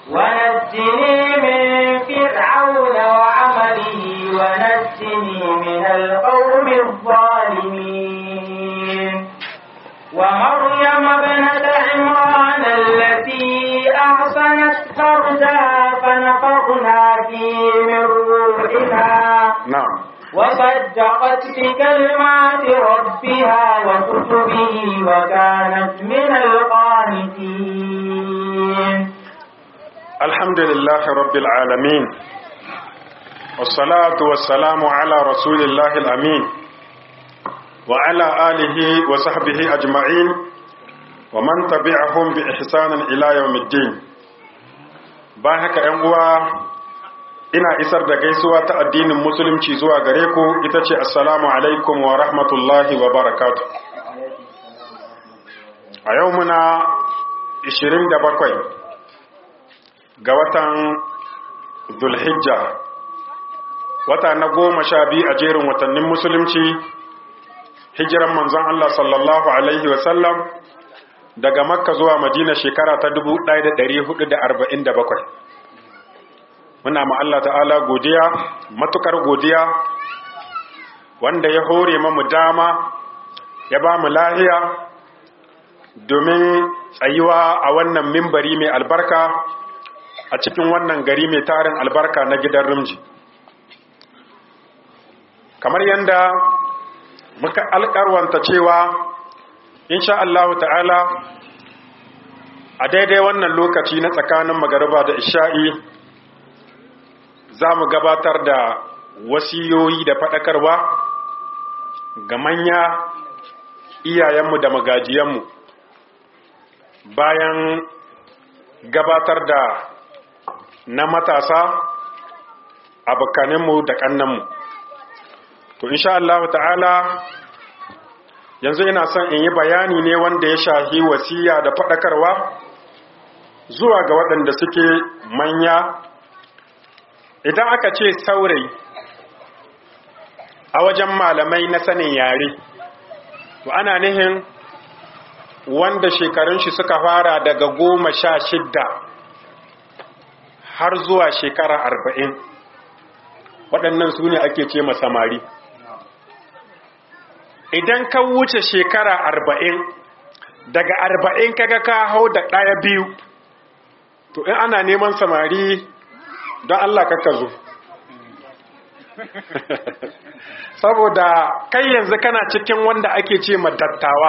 ونجني من فرعون وعمله ونجني من القوم الظالمين ومريم ابنة عمران التي أحصنت فرجها فنفخنا فيه من روحها na'am وصدقت بكلمات ربها وكتبه وكانت من القانتين الحمد لله رب العالمين والصلاة والسلام على رسول الله الأمين وعلى آله وصحبه أجمعين ومن تبعهم بإحسان إلى يوم الدين باهك أنوا ina isar da gaisuwa ta addinin musulunci zuwa gare ku ita ce assalamu alaikum wa rahmatullahi wa barakatuh a yau muna 27 ga watan Zulhijja wata na goma sha biyu a jerin watannin musulunci hijiran manzon Allah sallallahu alaihi wasallam daga makka zuwa madina shekara ta 1447 muna ma Allah ta'ala godiya matukar godiya wanda ya hore mamu dama ya ba mu lahiya domin tsayuwa a wannan mimbari mai albarka a cikin wannan gari mai tarin albarka na gidan rumji kamar yadda muka alkarwanta cewa insha Allah ta'ala a daidai wannan lokaci na tsakanin magariba da isha'i za mu gabatar da wasiyoyi da faɗakarwa ga manya iyayenmu da magajiyanmu bayan gabatar da na matasa abokaninmu da kannanmu to insha Allah ta'ala yanzu ina son in yi bayani ne wanda ya shahi wasiya da faɗakarwa zuwa ga waɗanda suke manya idan aka ce saurayi a wajen malamai na sanin yare to ana nihin wanda shekarun shi suka fara daga goma sha shidda har zuwa shekara arba'in waɗannan su ne ake ce samari idan ka wuce shekara arba'in daga arba'in kaga ka hau da ɗaya biyu to in ana neman samari don Allah ka zo saboda kai yanzu kana cikin wanda ake ce dattawa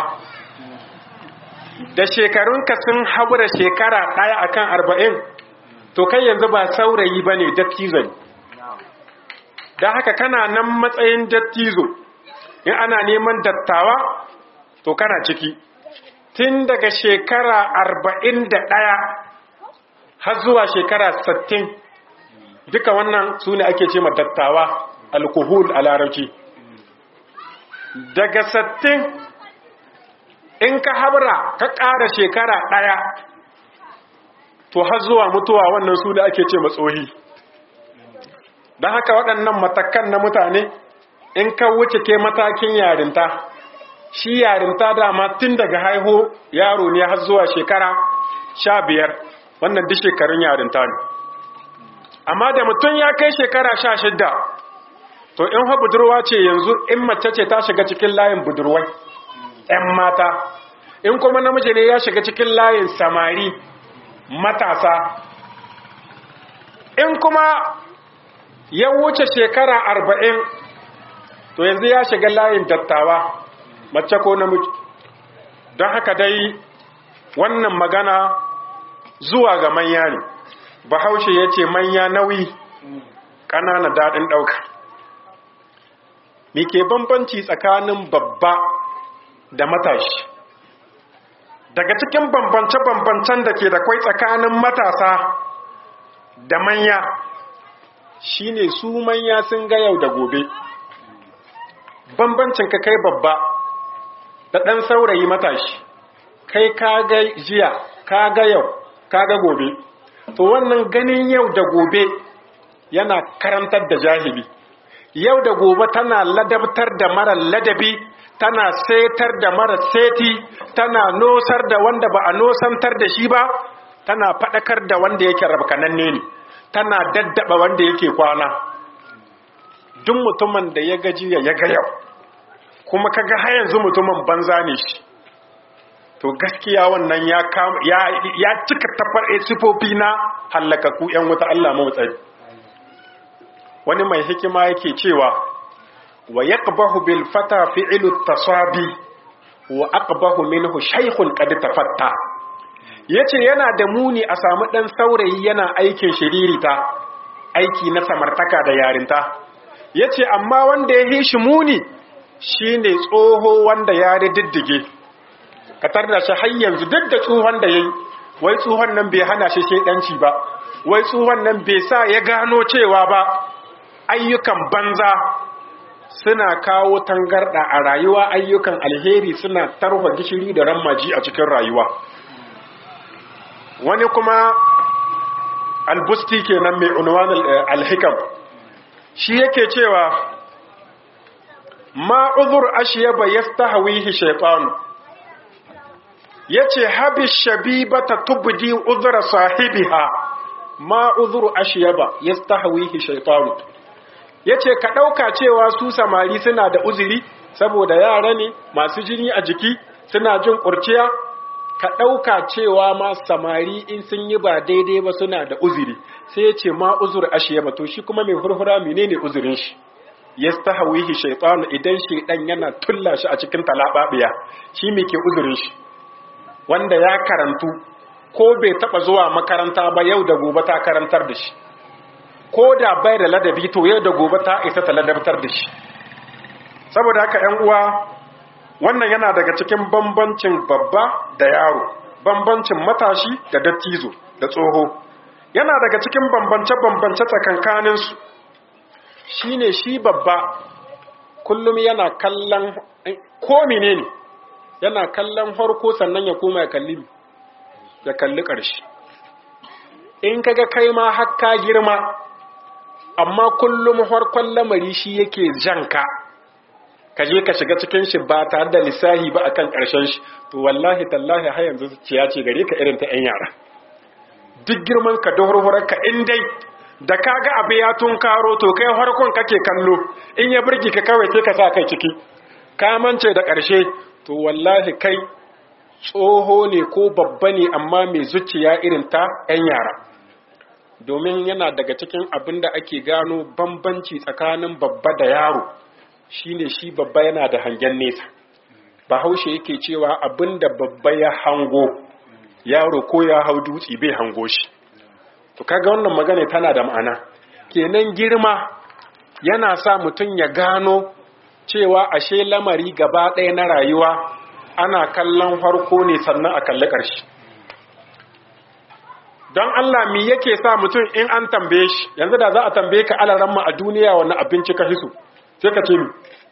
da shekarunka sun haɓura shekara ɗaya akan arba'in to kai yanzu ba saurayi ba ne dattizo ne don haka kana nan matsayin dattizo in ana neman dattawa to kana ciki tun daga shekara arba'in da ɗaya har zuwa shekara sattin duka wannan su ne ake ce dattawa alkuhul a larabci daga sattin in ka habra ka ƙara shekara ɗaya to har zuwa mutuwa wannan su ne ake ce matsohi don haka waɗannan matakan na mutane in ka wuce ke matakin yarinta shi yarinta dama tun daga haihu yaro ne har zuwa shekara sha biyar wannan duk shekarun yarinta ne amma da mutum ya kai shekara sha shidda to in ha budurwa ce yanzu in mace ce ta shiga cikin layin budurwai 'yan mata in kuma namiji ne ya shiga cikin layin samari matasa in kuma ya wuce shekara arba'in to yanzu ya shiga layin dattawa mace ko namiji don haka dai wannan magana zuwa ga manya ne bahaushe ya ce manya nauyi ƙanana daɗin ɗauka me ke bambanci tsakanin babba da matashi daga cikin bambance-bambancen da ke da kwai tsakanin matasa da manya shine su manya sun ga yau da gobe bambancin ka kai babba da ɗan saurayi matashi kai ka ga jiya ka ga yau ka ga gobe to wannan ganin yau da gobe yana karantar da jahili yau da gobe tana ladabtar da mara ladabi tana setar da mara seti tana nosar da wanda ba a nosantar da shi ba tana faɗakar da wanda yake rabkananne ne tana daddaba wanda yake kwana duk mutumin da ya gaji ya ga yau kuma kaga har yanzu mutumin banza ne shi to gaskiya wannan ya ya ya cika tafar sifofi na hallakaku yan wuta Allah mu tsari wani mai hikima yake cewa wa yaqbahu bil fata fi'lu tasabi wa aqbahu minhu shaykhun qad tafatta yace yana da muni a samu dan saurayi yana aikin shiririta aiki na samartaka da yarinta yace amma wanda ya hishi muni shine tsoho wanda ya diddige katar da shi har yanzu duk da tsohon da yayi wai tsohon nan bai hana shi shedanci ba wai tsohon nan bai sa ya gano cewa ba ayyukan banza suna kawo tangarda a rayuwa ayyukan alheri suna tarwa gishiri da rammaji a cikin rayuwa wani kuma albusti kenan mai unwan alhikam shi yake cewa ma uzur ashyaba yastahwihi shaytan yace habi shabibata tubdi uzra sahibiha ma uzur ashyaba yastahwihi shaytan yace ka dauka cewa su samari suna da uzuri saboda yara ne masu jini a jiki suna jin kurciya ka ɗauka cewa ma samari in sun yi ba daidai ba suna da uzuri sai ya ce ma uzur ashiya ba to shi kuma mai hurhura menene uzurin shi ya stahawihi shaytan idan shaydan yana tulla shi a cikin talababiya shi me ke uzurin shi wanda ya karantu ko bai taba zuwa makaranta ba yau da gobe ta karantar da shi ko da bai da ladabi to yau da gobe ta isa ta ladabtar da shi saboda haka ƴan uwa wannan yana daga cikin bambancin babba da yaro bambancin matashi da dattizo da tsoho yana daga cikin bambance-bambance tsakankaninsu shi ne shi babba kullum yana kallon ko ne yana kallon harko sannan ya koma ya kalli ya kalli ƙarshe in kaga kai ma hakka girma amma kullum harkon lamari shi yake janka ka je ka shiga cikin shi ba tare da lissahi ba akan ƙarshen shi to wallahi tallahi har yanzu ciya ce gare ka irin ta 'yan yara duk girman ka da hurhurar ka in dai da ka ga abu ya tun karo to kai harkon kake kallo in ya burge ka kawai sai ka sa kai ciki ka mance da ƙarshe to wallahi kai tsoho ne ko babba ne amma mai zuciya irin ta 'yan yara domin yana daga cikin abin da ake gano bambanci tsakanin babba da yaro shine shi babba yana da hangen nesa bahaushe yake cewa abinda babba ya hango yaro ko ya hau dutse bai hango shi to kaga wannan magana tana da ma'ana kenan girma yana sa mutum ya gano cewa ashe lamari gaba ɗaya na rayuwa ana kallon farko ne sannan a kalli ƙarshe don Allah mi yake sa mutum in an tambaye shi yanzu da za a tambaye ka alaramma a duniya wani abinci ka hisu sai ka ce mi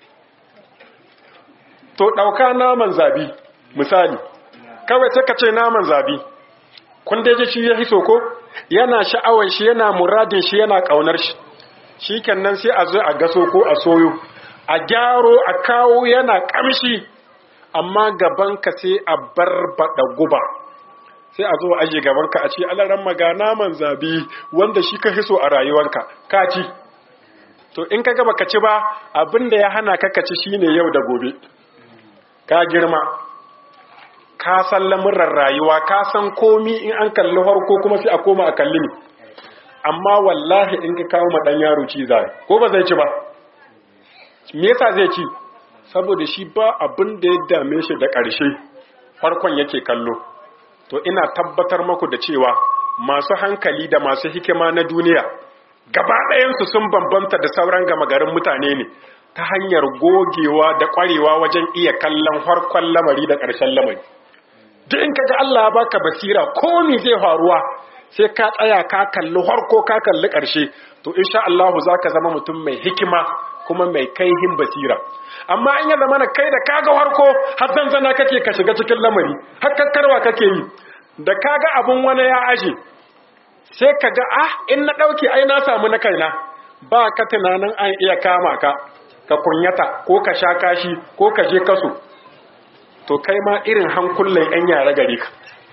to ɗauka naman zabi misali kawai sai ka ce naman zabi kun daji shi ya hiso ko yana sha'awar shi yana muradin shi yana ƙaunar shi shi kenan sai a zo a gaso ko a soyo a gyaro a kawo yana ƙamshi amma gabanka sai a barbaɗa guba sai a zo a aje gabanka a ce alaran maga naman zabi wanda shi ka hiso a rayuwarka ka ci to in ka gaba ka ci ba abinda ya hana ka ka ci shine yau da gobe ka girma ka san lamuran rayuwa ka san komi in an kalli harko kuma sai a koma a kalli ne amma wallahi in ka kawo dan yaro ci zai ko ba zai ci ba me yasa zai ci saboda shi ba abin da ya dame shi da ƙarshe farkon yake kallo to ina tabbatar maku da cewa masu hankali da masu hikima na duniya gaba ɗayansu sun bambanta da sauran gama garin mutane ne ta hanyar gogewa da ƙwarewa wajen iya kallon harkon lamari da ƙarshen lamari duk in kaga Allah ya baka basira ko me zai faruwa sai ka tsaya ka kalli harko ka kalli ƙarshe to insha Allah zaka zama mutum mai hikima kuma mai kaihin basira amma in ya zama na kai da kaga harko har zanzana kake ka shiga cikin lamari har kakkarwa kake yi da kaga abun wani ya aje sai ka ga ah in na ɗauke ai na samu na kaina ba ka tunanin an iya kama ka ka kunyata ko ka sha kashi ko ka je kaso to kai ma irin hankulan yan yara gare ka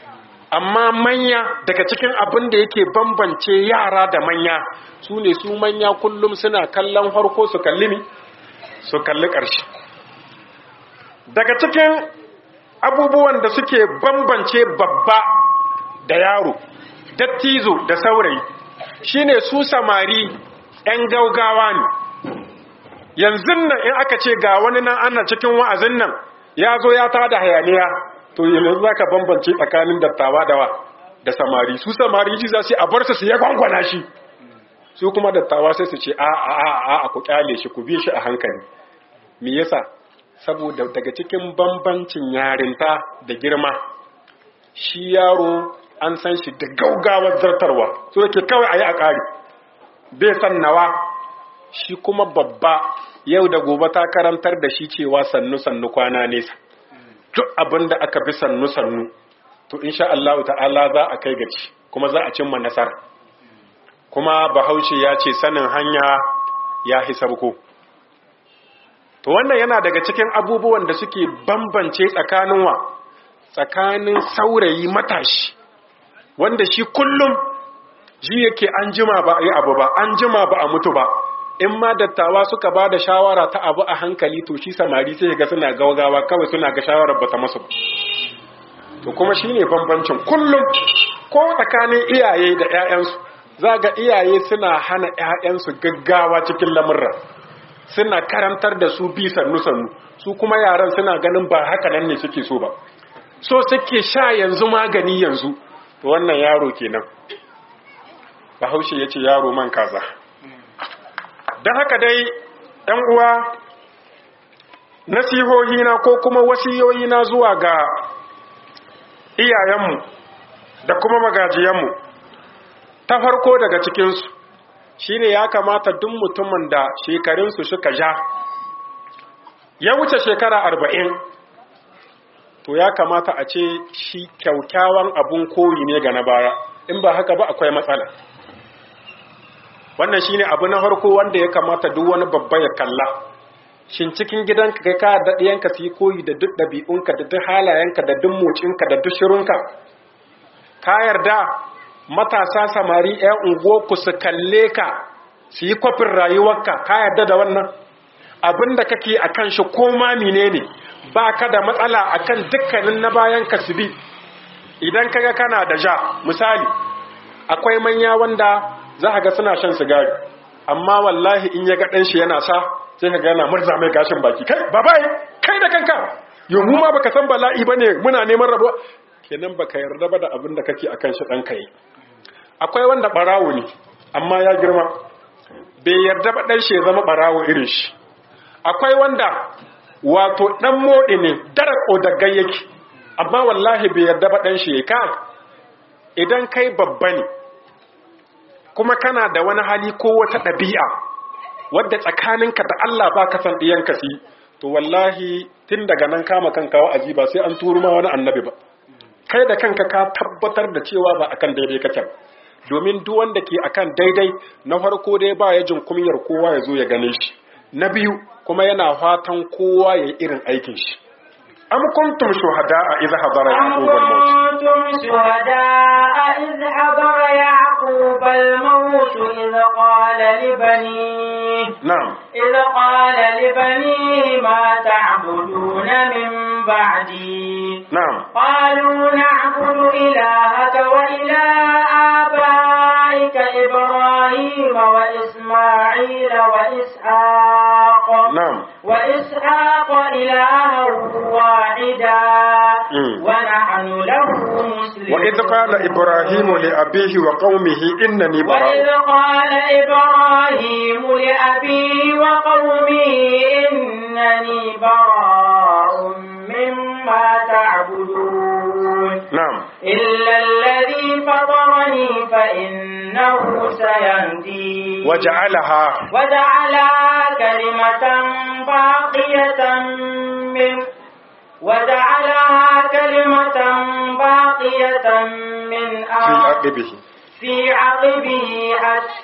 amma manya daga cikin abin da yake bambance yara da manya su ne su manya kullum suna kallon harko su kalli ni su kalli ƙarshe daga cikin abubuwan da suke bambance babba da yaro dattizo da saurayi shine su samari 'yan gaugawa ne yanzu nan in aka ce ga wani nan ana cikin wa'azin nan ya zo ya tada hayaniya to yanzu za ka bambance tsakanin dattawa da da samari su samari ji za su a bar su su ya gwangwana shi su kuma dattawa sai su ce a a a a ku kyale shi ku bi shi a hankali me yasa saboda daga cikin bambancin yarinta da girma shi yaro an san shi da gaugawar zartarwa so yake kawai a yi a ƙari bai san nawa shi kuma babba yau da gobe ta karantar da shi cewa sannu-sannu kwana nesa duk abin da aka bi sannu-sannu to insha Allah ta'ala za a kai gaci kuma za a cimma nasara kuma bahaushe ya ce sanin hanya ya hi sabko to wannan yana daga cikin abubuwan da suke bambance tsakanin wa tsakanin saurayi matashi wanda shi kullum ji yake an jima ba a yi abu ba an jima ba a mutu ba in ma dattawa suka ba da shawara ta abu a hankali to shi samari sai ga suna gaugawa kawai suna ga shawarar bata masu to kuma shine bambancin kullum ko tsakanin iyaye da 'ya'yansu za ga iyaye suna hana 'ya'yansu gaggawa cikin lamurra suna karantar da su bi sannu sannu su kuma yaran suna ganin ba haka nan ne suke so ba so suke sha yanzu magani yanzu to wannan yaro kenan bahaushe ya ce yaro man kaza don haka dai ‘yan uwa nasihohina ko kuma wasiyoyina zuwa ga iyayenmu da kuma magajiyanmu ta farko daga cikinsu shine ya kamata duk mutumin da shekarunsu suka ja ya wuce shekara arba'in to ya kamata a ce shi kyaukyawan abun koyi ne ga na baya in ba haka ba akwai matsala wannan shine abu na farko wanda ya kamata duk wani babba ya kalla shin cikin gidanka kai ka da ɗiyanka su yi koyi da duk ɗabi'unka da duk halayenka da duk mocinka da duk shirunka ka yarda matasa samari ƴan unguwarku su kalle ka su yi kwafin rayuwarka ka yarda da wannan abin da kake a kan shi ko ma menene ba ka da matsala akan dukkanin na bayan ka su bi idan kaga kana da ja misali akwai manya wanda za ka ga suna shan sigari amma wallahi in ya ga ɗan shi yana sa sai ka gana murza mai gashin baki kai babai kai da kanka yau mu ma baka san bala'i bane muna neman rabuwa kenan baka yarda ba da abin da kake akan shi ɗan kai akwai wanda barawo ne amma ya girma bai yarda ba ɗan shi ya zama barawo irin shi akwai wanda wato ɗan moɗi ne darako da gayyaki amma wallahi bai yarda ba ɗan shi ya ka idan kai babba ne kuma kana da wani hali ko wata ɗabi'a wadda tsakaninka da Allah ba ka san ɗiyanka si to wallahi tun daga nan kama kanka wa'azi ba sai an turu ma wani annabi ba kai da kanka ka tabbatar da cewa ba akan daidai kake domin duk wanda ke akan daidai na farko dai ba ya jin kumyar kowa ya zo ya gane shi na biyu kuma yana fatan kowa ya yi irin aikin shi am kuntum shuhada'a idh hadara yaqub al-maut كنتم شهداء إذ حضر يعقوب الموت إذ قال لبنيه na'am إذ قال لبنيه ما تعبدون من بعدي na'am قالوا نعبد إلهك وإله آبائك إبراهيم وإسماعيل وإسحاق na'am وإسحاق إلها واحدا Mm. ونحن له مسلمون wa idh qala ibrahimu li abihi wa qaumihi innani وإذ bara'un قال إبراهيم لأبيه وقومه إنني براء مما تعبدون na'am إلا الذي فطرني فإنه سيهدين waja'alaha وجعلها كلمة باقية من وجعلها كلمة باقية من fi آخر aqibihi في عقبه حتى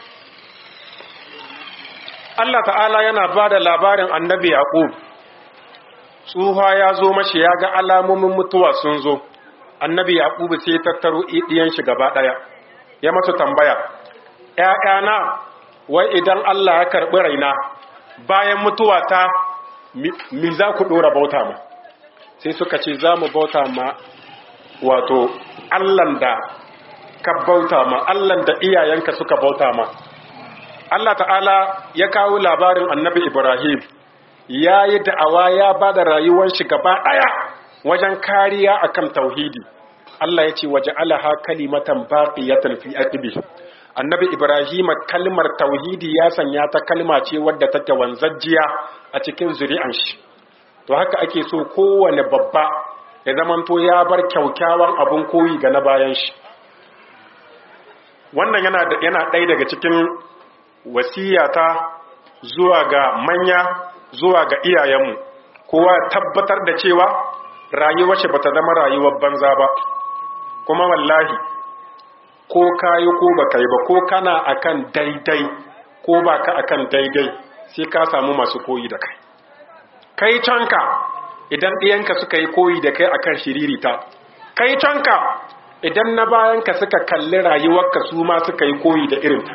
Allah ta'ala yana ba da labarin annabi Yaqub tsuha ya zo mashi ya ga alamomin mutuwa sun zo annabi yaqubu sai tattaro idiyan shi gaba daya ya masa tambaya ƴaƴana wai idan Allah ya karbi raina bayan mutuwa ta mi za ku dora bauta ma sai suka ce za mu bauta ma wato Allahn da ka bauta ma Allahn da iyayenka suka bauta ma Allah ta'ala ya kawo labarin annabi Ibrahim ya yi da'awa ya ba da rayuwar shi gaba ɗaya wajen kariya akan tauhidi Allah ya ce waje alaha kalimatan baqiyatan fi aqibi annabi Ibrahim kalmar tauhidi ya sanya ta kalma ce wadda take wanzajjiya a cikin zuri'an shi to haka ake so kowane babba ya zamanto ya bar kyaukyawan abun koyi ga na bayan shi wannan yana yana ɗaya daga cikin wasiyata zuwa ga manya zuwa ga iyayenmu kowa tabbatar da cewa rayuwar shi bata zama rayuwar banza ba kuma wallahi ko kayi ko baka yi ba ko kana akan daidai ko baka akan daidai sai ka samu masu koyi da kai kai canka idan ɗiyanka suka yi koyi da kai akan shiririta kai canka idan na bayanka suka kalli rayuwarka su ma suka yi koyi da irin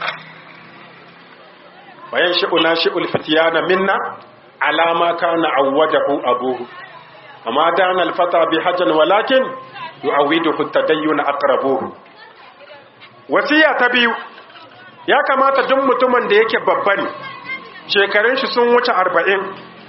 bayan shi'una shi'ul fitiyana minna alama kana awwadahu abuhu amma dana alfata bi hajjan walakin yu'awiduhu tadayyun aqrabuhu wasiya ta biyu ya kamata duk mutumin da yake babba ne shekarun shi sun wuce arba'in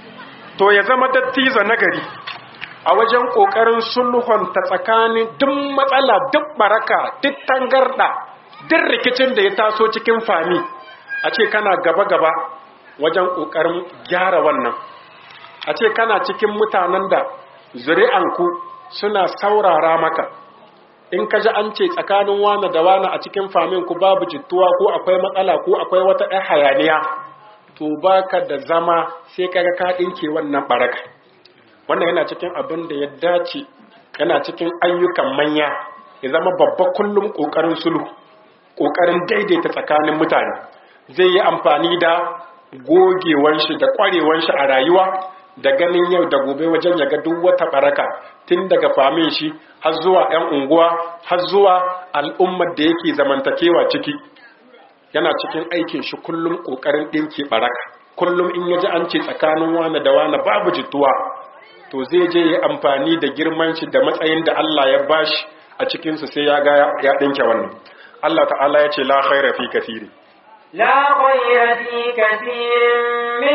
to ya zama dattiza nagari a wajen ƙoƙarin sulhunta tsakanin duk matsala duk baraka duk tangarda duk rikicin da ya taso cikin fami a ce kana gaba-gaba wajen ƙoƙarin gyara wannan a ce kana cikin mutanen da zuri'anku suna saurara maka in ka ji an ce tsakanin wane da wane a cikin famin ku babu jittuwa ko akwai matsala ko akwai wata ɗan hayaniya to baka da zama sai kaga ka ɗinke wannan baraka wannan yana cikin abin da ya dace yana cikin ayyukan manya ya zama babba kullum ƙoƙarin sulhu ƙoƙarin daidaita tsakanin mutane zai yi amfani da gogewan shi da ƙwarewan shi a rayuwa da ganin yau da gobe wajen ya ga duk wata baraka tun daga famin shi har zuwa 'yan unguwa har zuwa al'ummar da yake zamantakewa ciki yana cikin aikin shi kullum ƙoƙarin ɗinke baraka kullum in ya ji an ce tsakanin wane da wane babu jituwa to zai je ya amfani da girman shi da matsayin da Allah ya bashi a cikinsu sai ya ga ya ɗinke wannan Allah ta'ala ya ce la khaira fi kathiri لا خير في كثير من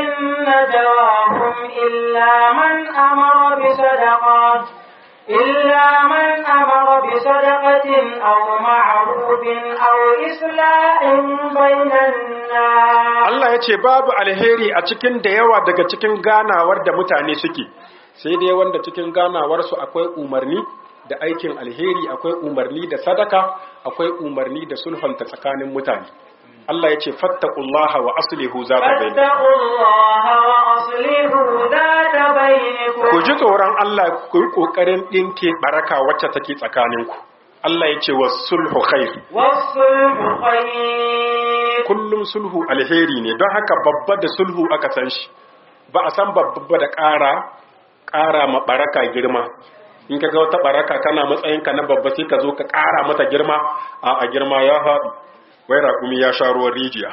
نجواهم إلا من أمر بصدقة إلا من أمر بصدقة أو معروف أو إصلاح بين الناس Allah ya ce babu alheri a cikin da yawa daga cikin ganawar da mutane suke sai dai wanda cikin ganawarsu akwai umarni da aikin alheri akwai umarni da sadaka akwai umarni da sulhunta tsakanin mutane Allah ya ce fattaqullaha wa aslihu zata bainakum فاتقوا الله وأصلحوا ذات بينكم ku ji tsoron Allah ku yi kokarin dinke baraka wacce take tsakaninku Allah ya ce was sulhu khair والصلح خير kullum sulhu alheri ne don haka babba da sulhu aka san shi ba a san babba da ƙara ƙara ma baraka girma in ka ga wata baraka kana matsayinka na babba sai ka zo ka ƙara mata girma a a girma ya haɗu wai raƙumi ya sha ruwan rijiya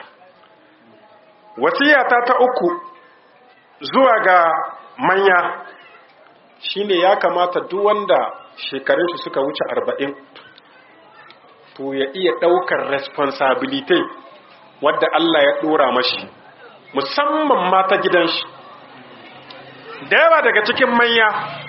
wasiyata ta uku zuwa ga manya shine ya kamata duk wanda shekarun shi suka wuce arba'in to ya iya ɗaukar responsibility wadda Allah ya ɗora mashi musamman mata gidan shi da yawa daga cikin manya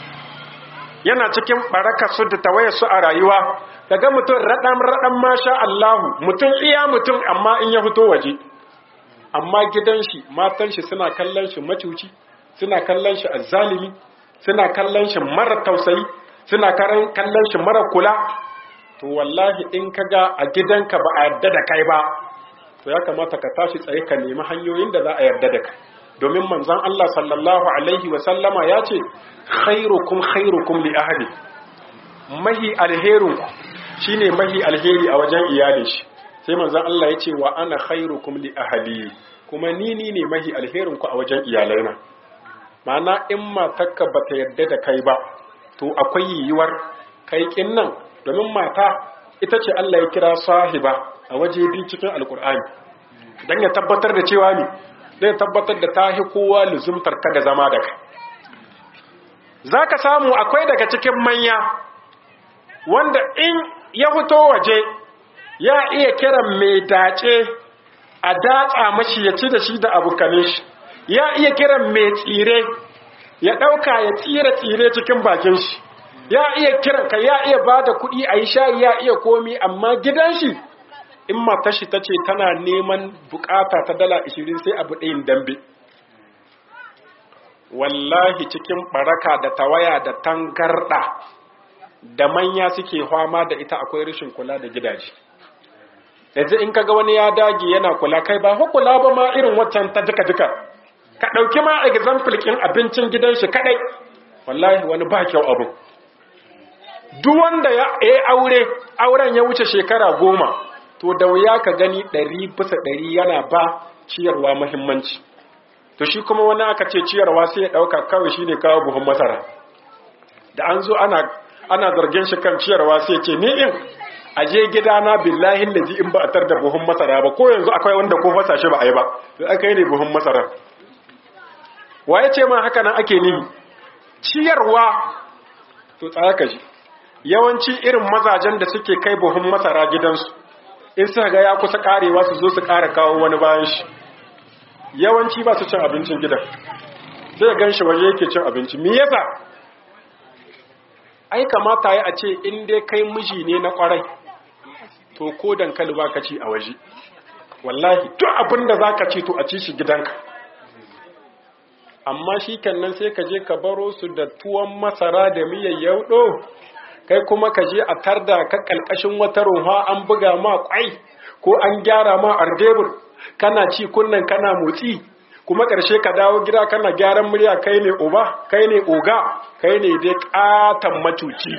yana cikin baraka su da tawaye su a rayuwa daga mutum raɗan raɗan masha Allahu mutum iya mutum amma in ya fito waje amma gidan shi matan shi suna kallon shi macuci suna kallon shi azzalimi suna kallon shi mara tausayi suna kallon shi mara kula to wallahi in kaga a gidanka ba a yarda da kai ba to ya kamata ka tashi tsaye ka nemi hanyoyin da za a yarda da kai domin manzon Allah sallallahu alaihi wa sallama ya ce khairukum khairukum li ahli mahi alherun shine mahi alheri a wajen iyalin shi sai manzon Allah ya ce wa ana khairukum li ahli kuma ni ni ne mahi alherin ku a wajen iyalaina ma'ana in matarka bata yarda da kai ba to akwai yiwuwar kai kin nan domin mata ita ce Allah ya kira sahiba a waje biyu cikin alkur'ani dan ya tabbatar da cewa ne zai tabbatar da tahi kowa luzumtar ka da zama da kai zaka samu akwai daga cikin manya wanda in ya fito waje ya iya kiran mai dace a datsa mashi ya ci da shi da abokanin shi ya iya kiran mai tsire ya ɗauka ya tsira tsire cikin bakin shi ya iya kiran ka ya iya ba da kuɗi a yi shayi ya iya komi amma gidan shi in matar shi ta ce tana neman bukata ta dala ishirin sai abu ɗayin dambe wallahi cikin baraka da tawaya da tangarɗa da manya suke fama da ita akwai rashin kula da gidaje yanzu in kaga wani ya dage yana kula kai ba kula ba ma irin waccan ta jika jika ka ɗauki ma example kin abincin gidan shi kadai wallahi wani ba kyau abu duk wanda ya yi aure auren ya wuce shekara goma to da wuya ka gani ɗari bisa ɗari yana ba ciyarwa muhimmanci to shi kuma wani aka ce ciyarwa sai ya ɗauka kawai shine kawo buhun masara da an zo ana ana zargin shi kan ciyarwa sai ce ni in aje gidana billahi lazi in ba a tar da buhun masara ba ko yanzu akwai wanda ko fasa shi ba a yi ba to aka yi ne buhun masara waye ce ma haka nan ake nihi ciyarwa to tsaya ka ji yawanci irin mazajen da suke kai buhun masara gidansu in suka ga ya kusa karewa su zo su kara kawo wani bayan shi yawanci ba su cin abincin gidan sai gan shi waje yake cin abinci me yasa ai kamata ya a ce in dai kai miji ne na kwarai to ko dankali ba ka ci a waje wallahi duk abin da za ka ci to a ci shi gidanka amma shi nan sai ka je ka baro su da tuwon masara da miyar yaudo kai kuma ka je a tarda ka kalkashin wata ruwa an buga ma kwai ko an gyara ma ardebur kana ci kunnan kana motsi kuma ƙarshe ka dawo gida kana gyaran murya kai ne uba kai ne oga kai ne dai ƙatan macuci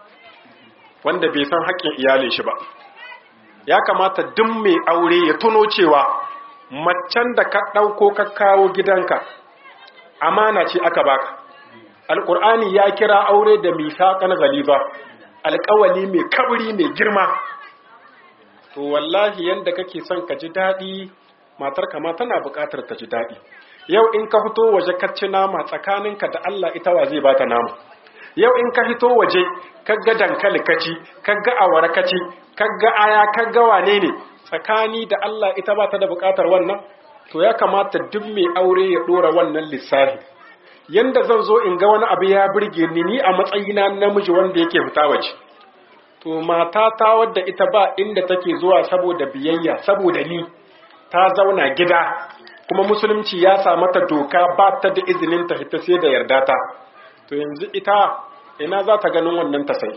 wanda bai san haƙƙin iyalin shi ba ya kamata duk mai aure ya tuno cewa macen da ka ɗauko ka kawo gidanka amana ce aka baka alƙur'ani ya kira aure da misaƙan galiba alƙawali mai kabri mai girma to wallahi yanda kake son ka ji daɗi matar kama tana buƙatar ta ji daɗi yau in ka fito waje ka ci nama tsakaninka da Allah ita wa zai bata nama yau in ka fito waje kaga dankali kaci kaga awara kaci kaga aya kaga wane ne tsakani da Allah ita ba ta da buƙatar wannan to ya kamata duk mai aure ya ɗora wannan lissafi yanda zan zo in ga wani abu ya burge ni ni a matsayina namiji wanda yake fita waje to mata ta wadda ita ba inda take zuwa saboda biyayya saboda ni ta zauna gida kuma musulunci ya sa mata doka ba ta da izinin ta fita sai da yarda ta to yanzu ita ina za ta ganin wannan ta sai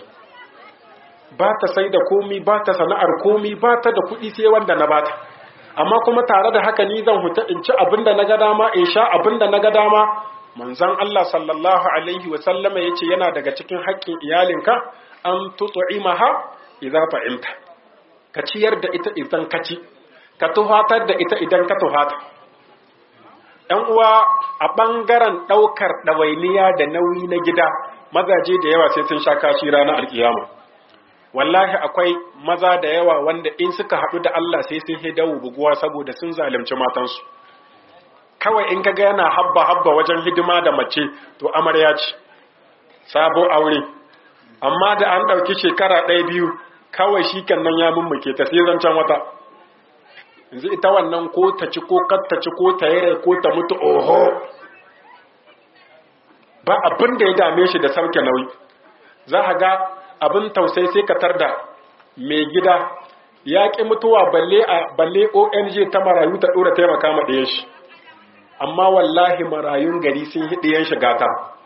ba ta sai da komi ba ta sana'ar komi ba ta da kuɗi sai wanda na bata amma kuma tare da haka ni zan huta in ci abin da na ga dama in sha abin da na ga dama manzon Allah sallallahu alaihi wa sallama yace yana daga cikin haƙƙin iyalinka an tut'imaha idza fa'imta ka ciyar da ita idan ka ci ka tuhatar da ita idan ka tuhata ɗan uwa a ɓangaren ɗaukar ɗawainiya da nauyi na gida mazaje da yawa sai sun sha kashi ranar alkiyama wallahi akwai maza da yawa wanda in suka haɗu da Allah sai sun hidawu buguwa saboda sun zalunci matansu kawai in kaga yana habba habba wajen hidima da mace to amarya ce sabo aure amma da an ɗauki shekara ɗaya biyu kawai shi nan ya mummuke ta sai zancen wata yanzu ita wannan ko ta ci ko kar ta ci ko ta yi ko ta mutu oho ba abin da ya dame shi da sauke nauyi za a ga abin tausai sai ka tarda mai gida ya ƙi mutuwa balle a balle ONG ta marayu ta ɗora taimaka ma ɗayan shi amma wallahi marayun gari sun yi ɗayan shi gata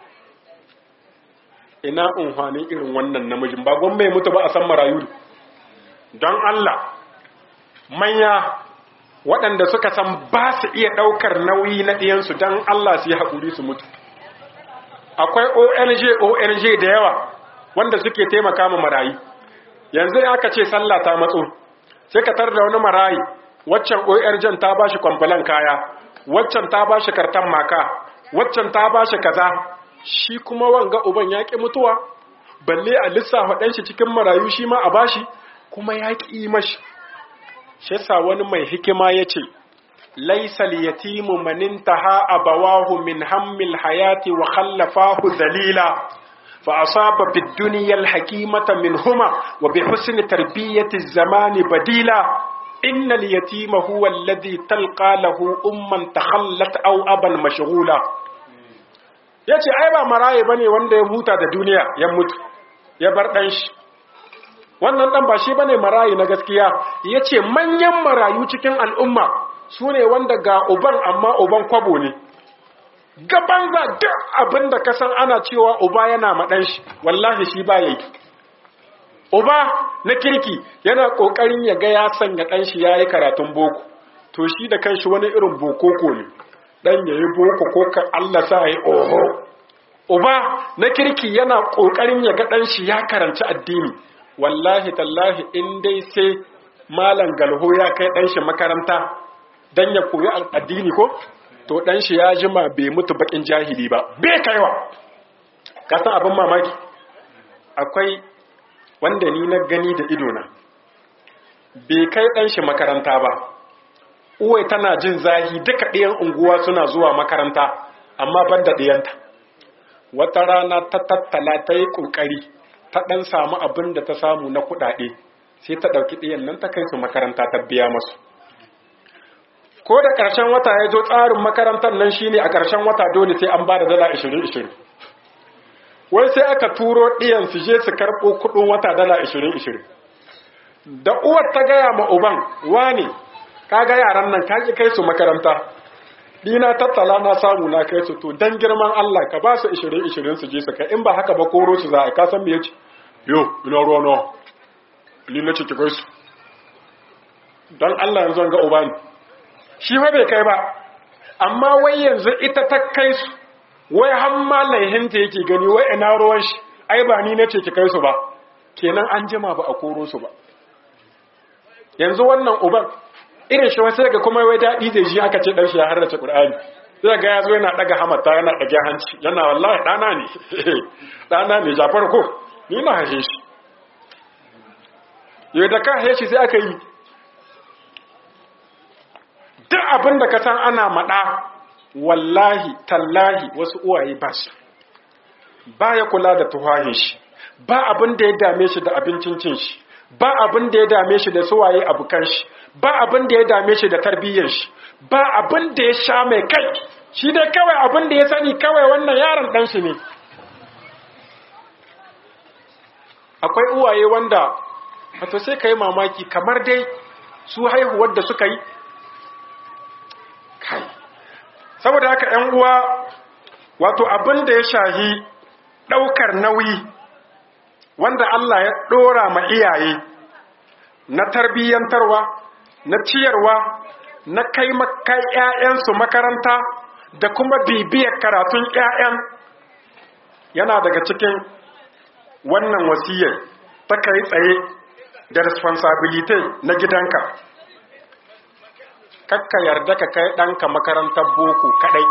ina unhwanin irin wannan namijin ba gwamma ya mutu ba a san marayu don Allah manya waɗanda suka san ba su iya ɗaukar nauyi na ɗiyansu don Allah su yi haƙuri su mutu akwai ONG ONG da yawa wanda suke taimaka ma marayi yanzu aka ce sallah ta matso sai ka tar da wani marayi waccan ORG ta bashi kwamfalan kaya waccan ta bashi kartan maka waccan ta bashi kaza shi kuma wanga uban ya ƙi mutuwa balle a lissafa ɗan shi cikin marayu shi ma a bashi kuma ya ƙi mashi shi yasa wani mai hikima ya ce laisal yatimu manintaha abawahu min hammil hayati wa khallafahu dalila fa asaba bid dunya al hakimata minhuma wa bi husni tarbiyati zamani badila inna al yatima huwa alladhi talqa lahu umman takhallat aw aban mashghula yace ai ba maraye bane wanda ya huta da duniya ya mutu ya bar dan shi wannan dan ba shi bane marayi na gaskiya yace manyan marayu cikin al'umma sune wanda ga uban amma uban kwabo ne gaban za duk abin da kasan ana cewa uba yana maɗan shi wallahi shi ba yi uba na kirki yana ƙoƙarin ya ga ya sanya ɗan shi ya yi karatun boko to shi da kanshi wani irin bokoko ne ɗan ya yi boko ko ka Allah sa yi oho uba na kirki yana ƙoƙarin ya ga ɗan shi ya karanci addini wallahi tallahi in dai sai malam galho ya kai ɗan shi makaranta dan ya koyi addini ko to dan shi ya jima bai mutu bakin jahili ba bai kaiwa ka san abin mamaki akwai wanda ni na gani da idona bai kai dan shi makaranta ba uwai tana jin zahi duka ɗiyan unguwa suna zuwa makaranta amma ban da ɗiyanta wata rana ta tattala ta yi ƙoƙari ta ɗan samu abin da ta samu na kuɗaɗe sai ta ɗauki ɗiyan nan ta kai su makaranta ta biya masu ko da ƙarshen wata ya zo tsarin makarantar nan shine a ƙarshen wata dole sai an ba da dala 20-20 wai sai aka turo ɗiyan su je su karɓo kuɗin wata dala 20-20 da uwar ta gaya ma uban wani ka ga yaran nan ka ki kai su makaranta dina tattala na samu na kai su to dan girman Allah ka ba su 20-20 su je su kai in ba haka ba koro su za a ka san me yace yo ina ruwa nawa ni na ce ki kai su dan Allah yanzu ga uba ne shi fa bai kai ba amma wai yanzu ita ta kai su wai har ma laihinta yake gani wai ina ruwan shi ai ba ni nace ki kai su ba kenan an jima ba a koro su ba yanzu wannan uban irin shi wasu daga kuma wai daɗi zai ji aka ce ɗan shi ya harrace ƙur'ani zai ga ya zo yana ɗaga hamata yana ɗage hanci yana wallahi ɗana ne ɗana ne jafar ko ni na hashe shi yau da ka hashe shi sai aka yi duk abin da ka san ana maɗa wallahi tallahi wasu uwaye ba su ba ya kula da tuhahin shi ba abin da ya dame shi da abincin cin shi ba abin da ya dame shi da suwaye abukan shi ba abin da ya dame shi da tarbiyyar shi ba abin da ya sha mai kai shi dai kawai abin da ya sani kawai wannan yaron ɗan shi ne akwai uwaye wanda wato sai ka yi mamaki kamar dai su haihuwar da suka yi kai saboda haka ‘yan uwa wato abin da ya shahi ɗaukar nauyi wanda Allah ya ɗora ma iyaye na tarbiyyantarwa na ciyarwa na kai makai ‘ya'yansu makaranta da kuma bibiyar karatun ‘ya'yan yana daga cikin wannan wasiyar ta kai tsaye da responsibility na gidanka kakka yarda ka kai ɗanka makarantar boko kaɗai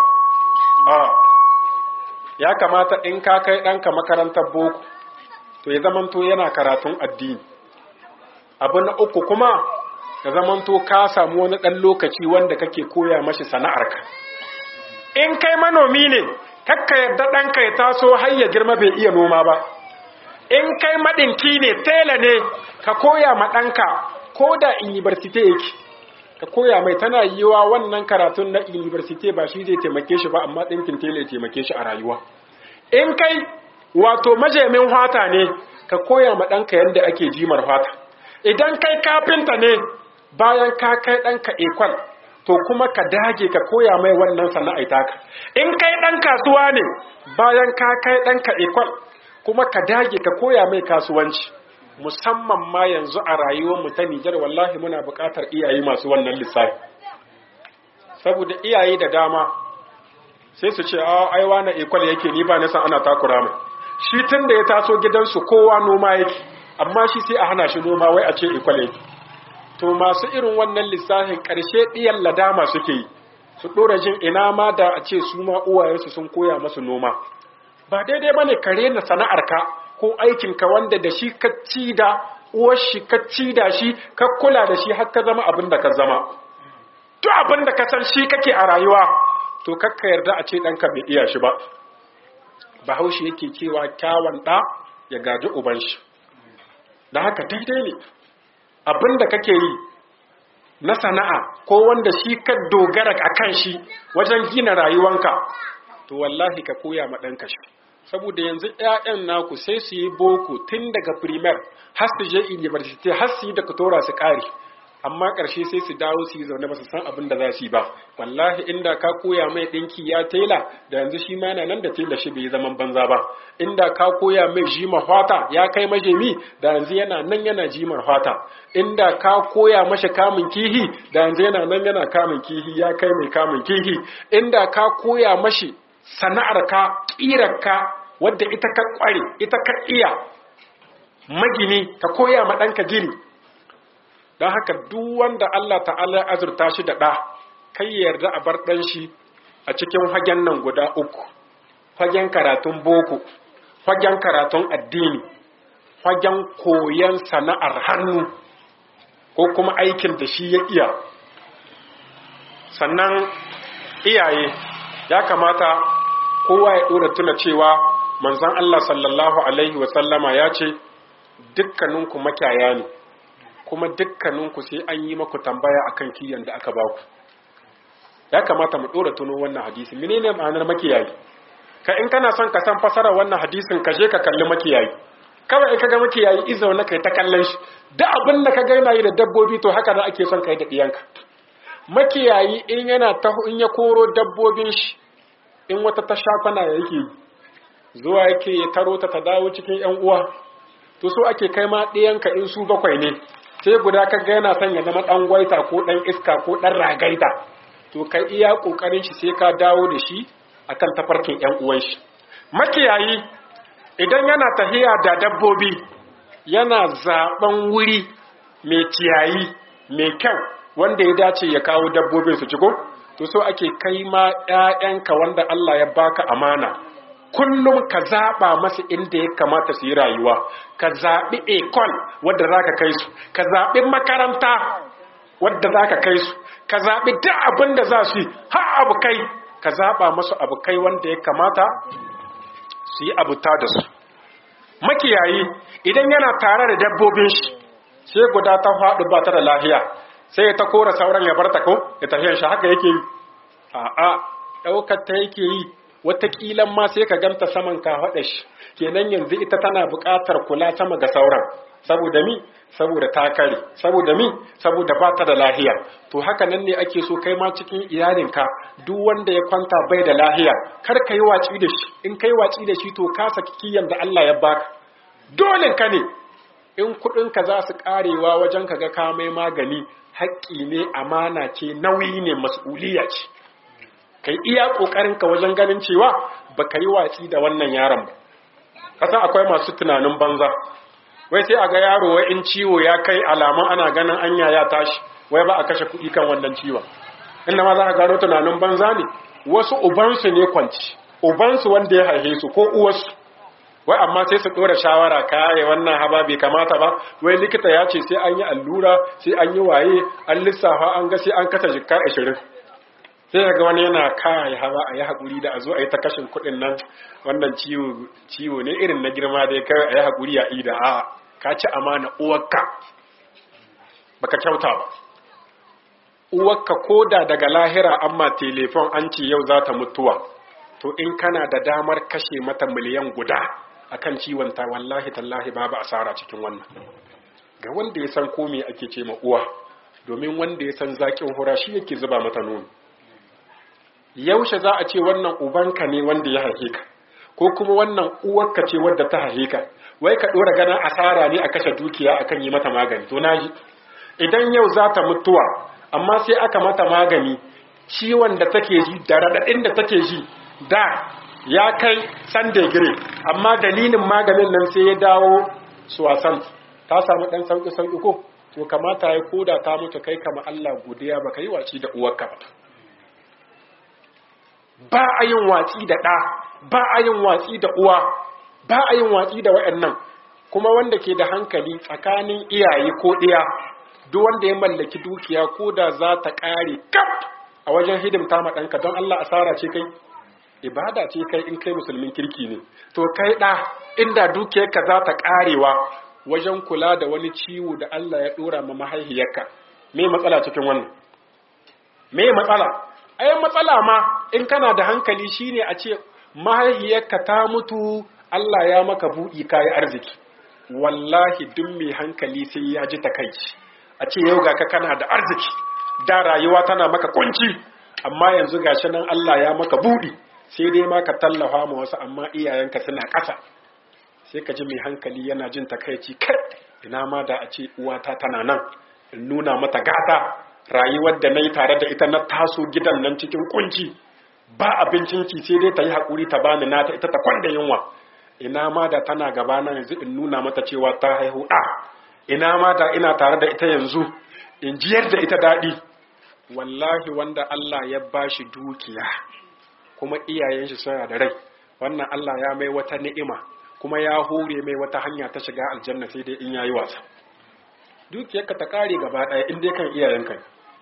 ya kamata in ka kai ɗanka makarantar boko to ya zamanto yana karatun addini abu na uku kuma ya zamanto ka samu wani ɗan lokaci wanda kake koya mashi sana'arka in kai manomi ne kakka yarda ɗanka ya taso har ya girma bai iya noma ba in kai maɗinki ne tela ne ka koya ma ɗanka ko da university yake ka koya mai tana yiwa wannan karatun na university ba shi zai taimake shi ba amma ɗinkin tela ya taimake shi a rayuwa in kai wato majemin fata ne ka koya ma ɗanka yadda ake jimar fata idan kai kafinta ne bayan ka kai ɗanka ekwal to kuma ka dage ka koya mai wannan sana'ai taka in kai ɗan kasuwa ne bayan ka kai ɗanka ekwal kuma ka dage ka koya mai kasuwanci musamman ma yanzu a rayuwarmu ta Nijar wallahi muna buƙatar iyaye masu wannan lissafi saboda iyaye da dama sai su ce a aiwa na ekwal yake ni ba nasa ana takura mai shi tun da ya taso gidansu kowa noma yake amma shi sai a hana shi noma wai a ce ekwal yake to masu irin wannan lissafin ƙarshe ɗiyan ladama suke yi su ɗora jin ina ma da a ce su ma uwayensu sun koya masu noma ba daidai ba ne ka rena sana'arka ko aikinka wanda da shi ka ci da uwar shi ka ci da shi ka kula da shi har ka zama abin da ka zama duk abin da ka san shi kake a rayuwa to kakka yarda a ce ɗanka bai iya shi ba bahaushe yake cewa kyawun ɗa ya gaji uban shi da haka daidai ne abin da kake yi na sana'a ko wanda shi ka dogara a kan shi wajen gina rayuwanka to wallahi ka koya ma ɗanka shi saboda yanzu 'ya'yan naku sai su yi boko tun daga primer har su je university har su yi da tora su ƙari amma ƙarshe sai su dawo su yi zaune ba su san abin da za su yi ba wallahi inda ka koya mai ɗinki ya tela da yanzu shi ma yana nan da tela shi bai zaman banza ba inda ka koya mai jima hwata ya kai majemi da yanzu yana nan yana jimar hwata inda ka koya mashi kamun kihi da yanzu yana nan yana kamun kihi ya kai mai kamun kihi inda ka koya mashi sana'ar ka ƙirar ka wadda ita ka ƙware ita ka iya magini ka koya ma ɗanka gini don haka duk wanda Allah ta'ala ya azurta shi da ɗa kai ya yarda a bar ɗan shi a cikin fagen nan guda uku fagen karatun boko fagen karatun addini fagen koyon sana'ar hannu ko kuma aikin da shi ya iya sannan iyaye ya kamata kowa ya ɗora tuna cewa manzan Allah sallallahu Alaihi wasallama ya ce dukkaninku makyaya ne kuma dukkaninku sai an yi maku tambaya akan kiyan da aka baku ya kamata mu dora tuno wannan hadisi menene ma'anar makiyayi ka in kana son ka san fasara wannan hadisin ka je ka kalli makiyayi kawai in kaga makiyayi izo na kai ta kallon shi da abin da ka ga yana yi da dabbobi to haka da ake son kai da diyanka makiyayi in yana ta in ya koro dabbobin shi in wata ta shafana yake zuwa yake ya taro ta ta dawo cikin yan uwa to so ake kai ma diyanka in su bakwai ne sai guda ka ga yana son ya zama dan gwaita ko dan iska ko dan ragaita to kai iya kokarin shi sai ka dawo da shi akan tafarkin ƴan uwan shi makiyayi idan yana tahiya da dabbobi yana zaben wuri mai ciyayi mai kyau wanda ya dace ya kawo dabbobin su ciko to so ake kai ma ƴaƴanka wanda Allah ya baka amana kullum ka zaɓa masa inda ya kamata su yi rayuwa ka zaɓi ekol wadda za ka kai su ka zaɓi makaranta wadda za ka kai su ka zaɓi duk abin da za su yi har abu kai ka zaɓa masu abu kai wanda ya kamata su yi abuta da su makiyayi idan yana tare da dabbobin shi sai guda ta faɗi ba ta da lahiya sai ya ta kora sauran ya bar ta ko ya tafiyan shi haka yake yi a'a ɗaukar ta yake yi wataƙila ma sai ka ganta saman ka haɗa shi kenan yanzu ita tana buƙatar kula sama ga sauran saboda mi saboda ta kare saboda mi saboda ba ta da lahiya to haka nan ne ake so kai ma cikin iyalinka duk wanda ya kwanta bai da lahiya kar ka yi watsi da shi in kai watsi da shi to ka saki kiyan da Allah ya baka dole ka ne in kuɗin ka za su karewa wajen ka ga ka mai magani haƙƙi ne amana ce nauyi ne mas'uliya ce kai iya kokarin ka wajen ganin cewa baka yi watsi da wannan yaron ba kasa akwai masu tunanin banza wai sai a ga yaro wai in ciwo ya kai alamun ana ganin anya ya tashi wai ba a kashe kuɗi kan wannan ciwon inda ma za a gano tunanin banza ne wasu ubansu ne kwanci ubansu wanda ya haife su ko uwarsu wai amma sai su ɗora shawara kare wannan haba bai kamata ba wai likita ya ce sai an yi allura sai an yi waye an lissafa an ga sai an kasa jikka ashirin sai ga wani yana kai hawa a yi haƙuri da a zo a yi ta kashin kuɗin nan wannan ciwo ne irin na girma dai kai a yi haƙuri a ida a ka ci amana uwarka baka kyauta ba uwarka ko da daga lahira amma telefon an ce yau za ta mutuwa to in kana da damar kashe mata miliyan guda akan ciwon ta wallahi tallahi babu asara cikin wannan ga wanda ya san ko me ake ce ma uwa domin wanda ya san zakin hura shi yake zuba mata nono yaushe za a ce wannan ubanka ne wanda ya haife ka ko kuma wannan uwarka ce wadda ta haife ka wai ka dora ganin asara ne a kashe dukiya akan yi mata magani to naji idan yau za ta mutuwa amma sai aka mata magani ciwon da take ji da radadin da take ji da ya kai san degree amma dalilin maganin nan sai ya dawo suwasan ta samu dan sauki sauki ko to kamata ya koda ta mutu kai kama Allah godiya baka yi waci da uwarka ba ba a yin watsi da ɗa ba a yin watsi da uwa ba a yin watsi da waɗannan kuma wanda ke da hankali tsakanin iyaye ko ɗiya duk wanda ya mallaki dukiya ko da za ta ƙare kaf a wajen hidimta ma ɗanka don Allah asara ce kai ibada ce kai in kai musulmin kirki ne to kai ɗa inda dukiyarka za ta ƙarewa wajen kula da wani ciwo da Allah ya ɗora ma mahaihiyarka me matsala cikin wannan me matsala ai matsala ma in kana da hankali shine a ce mahaihiyarka ta mutu Allah ya maka buɗi kayi arziki wallahi duk mai hankali sai ya ji takaici a ce yau ga ka kana da arziki da rayuwa tana maka kunci amma yanzu gashi nan Allah ya maka buɗi sai dai ma ka tallafa ma wasu amma iyayenka suna ƙasa sai ka ji mai hankali yana jin takaici kai ina ma da a ce uwata tana nan in nuna mata gata rayuwar da na yi tare da ita na taso gidan nan cikin kunci ba abincin ci sai dai ta yi haƙuri ta bani nata ita ta kwanda yunwa ina ma da tana gabana yanzu in nuna mata cewa ta haihu ɗa ina ma da ina tare da ita yanzu in jiyar da ita daɗi wallahi wanda Allah ya bashi dukiya kuma iyayen shi suna da rai wannan Allah ya mai wata ni'ima kuma ya hore mai wata hanya ta shiga aljanna sai dai in yayi wasa dukiyarka ta kare gaba ɗaya in dai kan iyayenka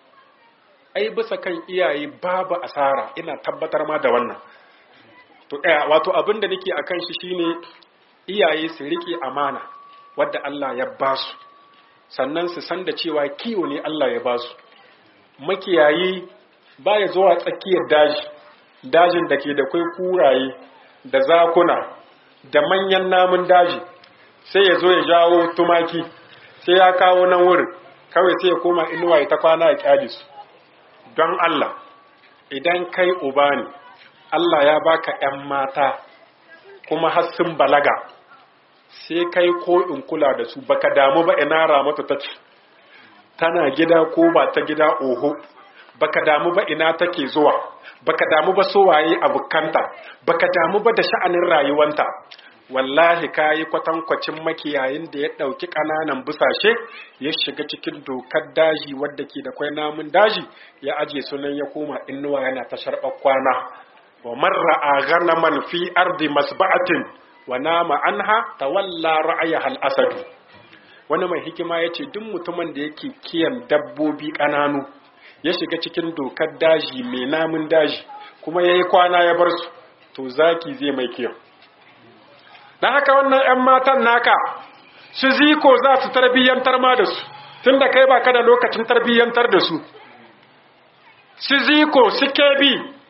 ai bisa kan iyaye babu asara ina tabbatar ma da wannan to eh wato abin da nake akan shi shine iyaye su rike amana wadda Allah ya ba su sannan su san da cewa kiwo ne Allah ya ba su makiyayi baya zuwa tsakiyar daji dajin da ke da kwai kuraye da zakuna da manyan namun daji sai ya zo ya jawo tumaki sai ya kawo nan wurin kawai sai ya koma inuwa ya ta kwana ya kyale su don Allah idan kai uba ne Allah ya baka ‘yan mata kuma har sun balaga sai kai ko in kula da su baka damu ba ina ramatu ta ce tana gida ko ba ta gida oho baka damu ba ina take zuwa baka damu ba sowaye abukanta baka damu ba da sha'anin rayuwanta wallahi kayi kwatankwacin makiyayin da ya ɗauki ƙananan busashe ya shiga cikin dokar daji wadda ke da kwai namun daji ya aje sunan ya koma inuwa yana ta sharɓar kwana wa marra a ghanaman fi ardi masba'atin wa nama anha tawalla ra'ayaha al-asad wani mai hikima yace duk mutumin da yake kiyan dabbobi ƙananu ya shiga cikin dokar daji mai namun daji kuma yayi kwana ya bar su to zaki zai mai kiyan dan haka wannan 'yan matan naka su ziko za su tarbiyyantar ma da su tunda kai baka da lokacin tarbiyyantar da su su ziko su kebi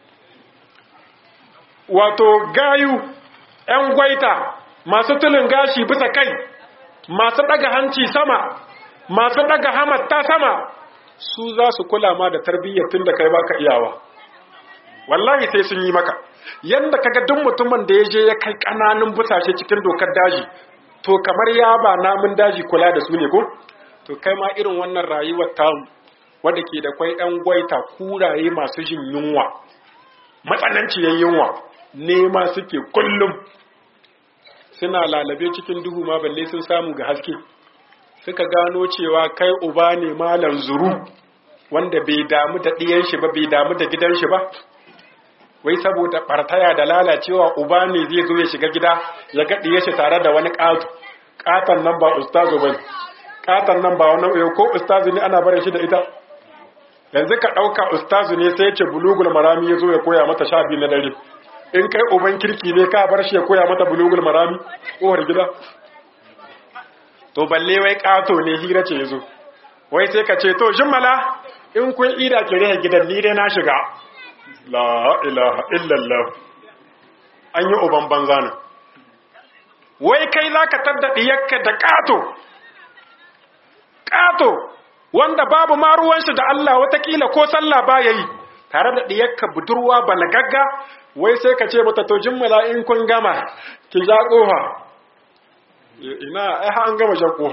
wato gayu ‘yan gwaita masu tulin gashi bisa kai masu ɗaga hanci sama masu ɗaga hamatta sama su za su kula ma da tarbiyyar tun da kai baka iyawa wallahi sai sun yi maka yadda kaga duk mutumin da ya je ya kai ƙananun busashe cikin dokar daji to kamar ya ba namun daji kula da su ne ko to kai ma irin wannan rayuwar tamu wadda ke da kwai ‘yan gwaita kuraye masu jin yunwa matsananciyar yunwa nema suke kullum suna lalabe cikin duhu ma balle sun samu ga haske suka gano cewa kai uba ne malam zuru wanda bai damu da ɗiyan shi ba bai damu da gidan shi ba wai saboda ɓartaya da lalacewa uba ne zai zo ya shiga gida ya ga ɗiyan shi tare da wani ƙato ƙaton nan ba ustazu ba ƙaton nan ba wani ko ustazu ne ana barin shi da ita yanzu ka ɗauka ustazu ne sai ya ce bulugul marami ya zo ya koya mata sha biyu na dare in kai uban kirki ne ka bar shi ya koya mata bulugul marami kowar gida to balle wai kato ne hira ce yazo wai sai ka ce to jimmala in kun ida ki rehe gidan ni dai na shiga la ilaha illallah an yi uban banza ne wai kai za ka tadda diyarka da kato kato wanda babu ma ruwan shi da Allah watakila ko sallah ba yayi tare da diyarka budurwa balagagga wai sai ka ce mata to jimmala in kun gama ki ja kofa ina ai an gama ja kofa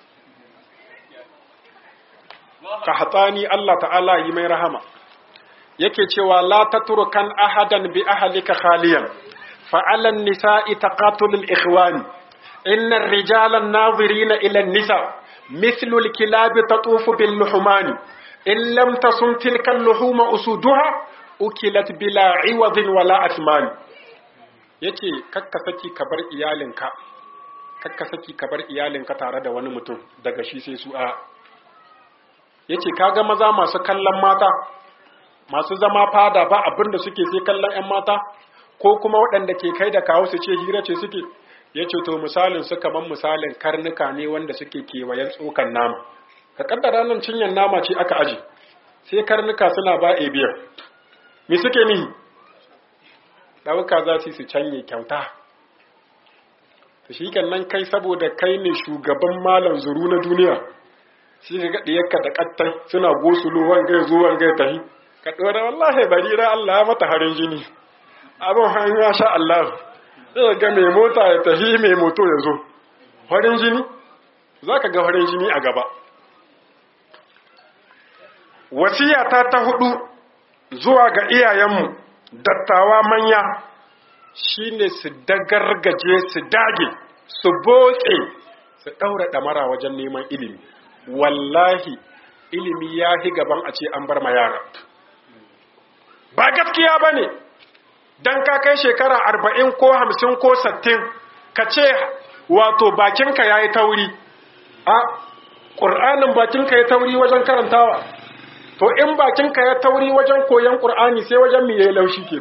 ka hatani Allah ta'ala yi mai rahama yake cewa la tatrukan ahadan bi ahlika khaliyan fa 'ala an-nisa'i taqatul al-ikhwan inna ar-rijala an-nadhirina ila an-nisa mithlu al-kilab tatufu bil-luhmani in lam tasum tilka al-luhuma usuduha ukilat bila iwadin wala asman yace kakka saki ka bar iyalinka kakka saki ka bar iyalinka tare da wani mutum daga shi sai su a yace kaga maza masu kallon mata masu zama fada ba abin da suke sai kallon 'yan mata ko kuma waɗanda ke kai da kawo su ce hira ce suke ya ce to misalin su kaman misalin karnuka ne wanda suke kewayen tsokan nama ka kaddara nan cinyar nama ce aka aji sai karnuka suna ba a biyar me suke nihi ɗauka za su su canye kyauta ta shi nan kai saboda kai ne shugaban malam zuru na duniya shi ga ɗiyarka da ƙattai suna gosulo wangai zo wangai tahi ka ɗora wallahi barira Allah mata harin jini abin hanyar ya sha Allah zai ga mai mota ya tafi mai moto ya zo farin jini za ka ga farin jini a gaba wasiyata ta hudu zuwa ga iyayenmu dattawa manya shine su dagargaje su dage su boke su ɗaura ɗamara wajen neman ilimi wallahi ilimi ya hi gaban a ce an bar ma yara ba gaskiya ba ne don ka kai shekara arba'in ko hamsin ko sattin ka ce wato bakinka ya yi tauri a ƙur'anin bakinka ya tauri wajen karantawa to in bakinka ya tauri wajen koyon ƙur'ani sai wajen mai ya laushi ke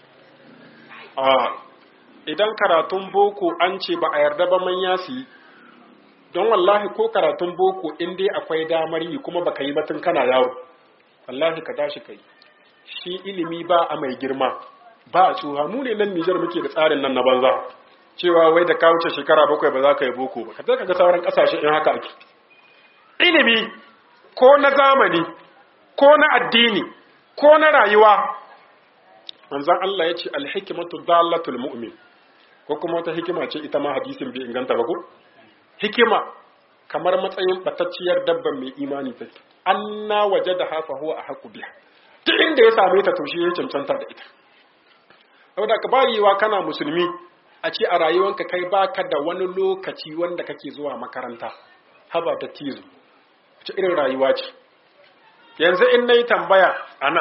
a idan karatun boko an ce ba a yarda ba manya su yi don wallahi ko karatun boko in dai akwai damar yi kuma baka yi batun kana yawo wallahi ka tashi kai shi ilimi ba a mai girma ba a tsuha mu ne nan Nijar muke da tsarin nan na banza cewa wai da ka wuce shekara bakwai ba za ka yi boko ba ka ka ga sauran kasashe in haka ake ilimi ko na zamani ko na addini ko na rayuwa manzon Allah ya ce alhikmatu dallatul mu'min ko kuma wata hikima ce ita ma hadisin bai inganta ba ko hikima kamar matsayin batacciyar dabban mai imani take anna wajada hafa huwa ahqu biha duk inda ya same ta to shi ya cancanta da ita saboda ka bayiwa kana musulmi a ce a rayuwanka kai baka da wani lokaci wanda kake zuwa makaranta haba da tizo wace irin rayuwa ce yanzu in nayi tambaya ana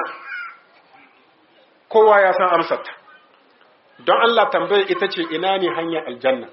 kowa ya san amsarta don Allah tambaya ita ce ina ne hanyar aljanna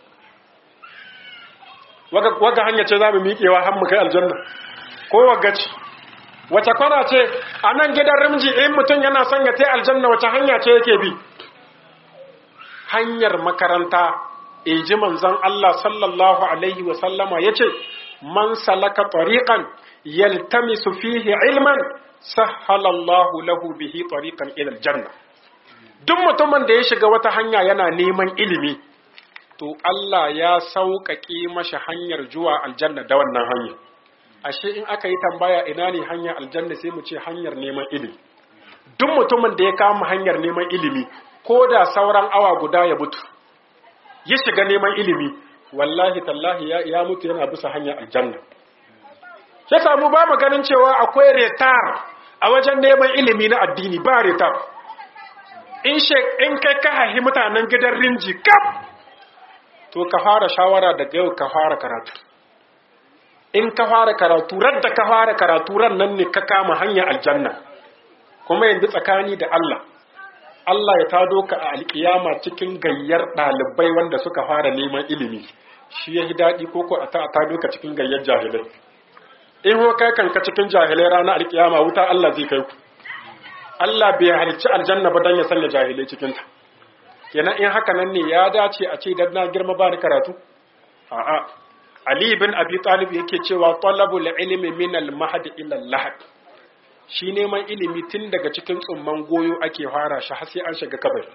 waga hanya ce za mu miƙewa har mu kai aljanna ko waga ce wace kwana ce a nan gidan rimji in mutum yana son ya tai aljanna wace hanya ce yake bi hanyar makaranta eji manzon Allah sallallahu alaihi wa sallama yace man salaka tariqan yaltamisu fihi ilman sahhala Allah lahu bihi tariqan ila aljanna duk mutumin da ya shiga wata hanya yana neman ilimi to Allah ya sauƙaƙe mashi hanyar zuwa aljanna da wannan hanya ashe in aka yi tambaya ina ne hanyar aljanna sai mu ce hanyar neman ilimi duk mutumin da ya kama hanyar neman ilimi ko da sauran awa guda ya mutu ya shiga neman ilimi wallahi tallahi ya, ya mutu yana bisa hanyar aljanna ya samu ba mu ganin cewa akwai retar a wajen neman ilimi na addini ba retar in in kai ka haihi mutanen gidan rinji kaf to ka fara shawara daga yau ka fara karatu in ka fara karatu radda ka fara karatu ran nan ne ka kama hanyar aljanna kuma yanzu tsakani da Allah Allah ya tado ka a alkiyama cikin gayyar ɗalibai wanda suka fara neman ilimi shi ya yi daɗi ko ko a tado ka cikin gayyar jahilai in ho kai kanka cikin jahilai ranar alkiyama wuta Allah zai kai ku Allah bai halicci aljanna ba dan ya sanya jahilai cikin ta kenan in haka nan ne ya dace a ce dan na girma ba ni karatu a'a Ali bin Abi Talib yake cewa talabul ilmi min al-mahd ila al-lahad shi neman ilimi tun daga cikin tsumman goyo ake fara shi har sai an shiga kabari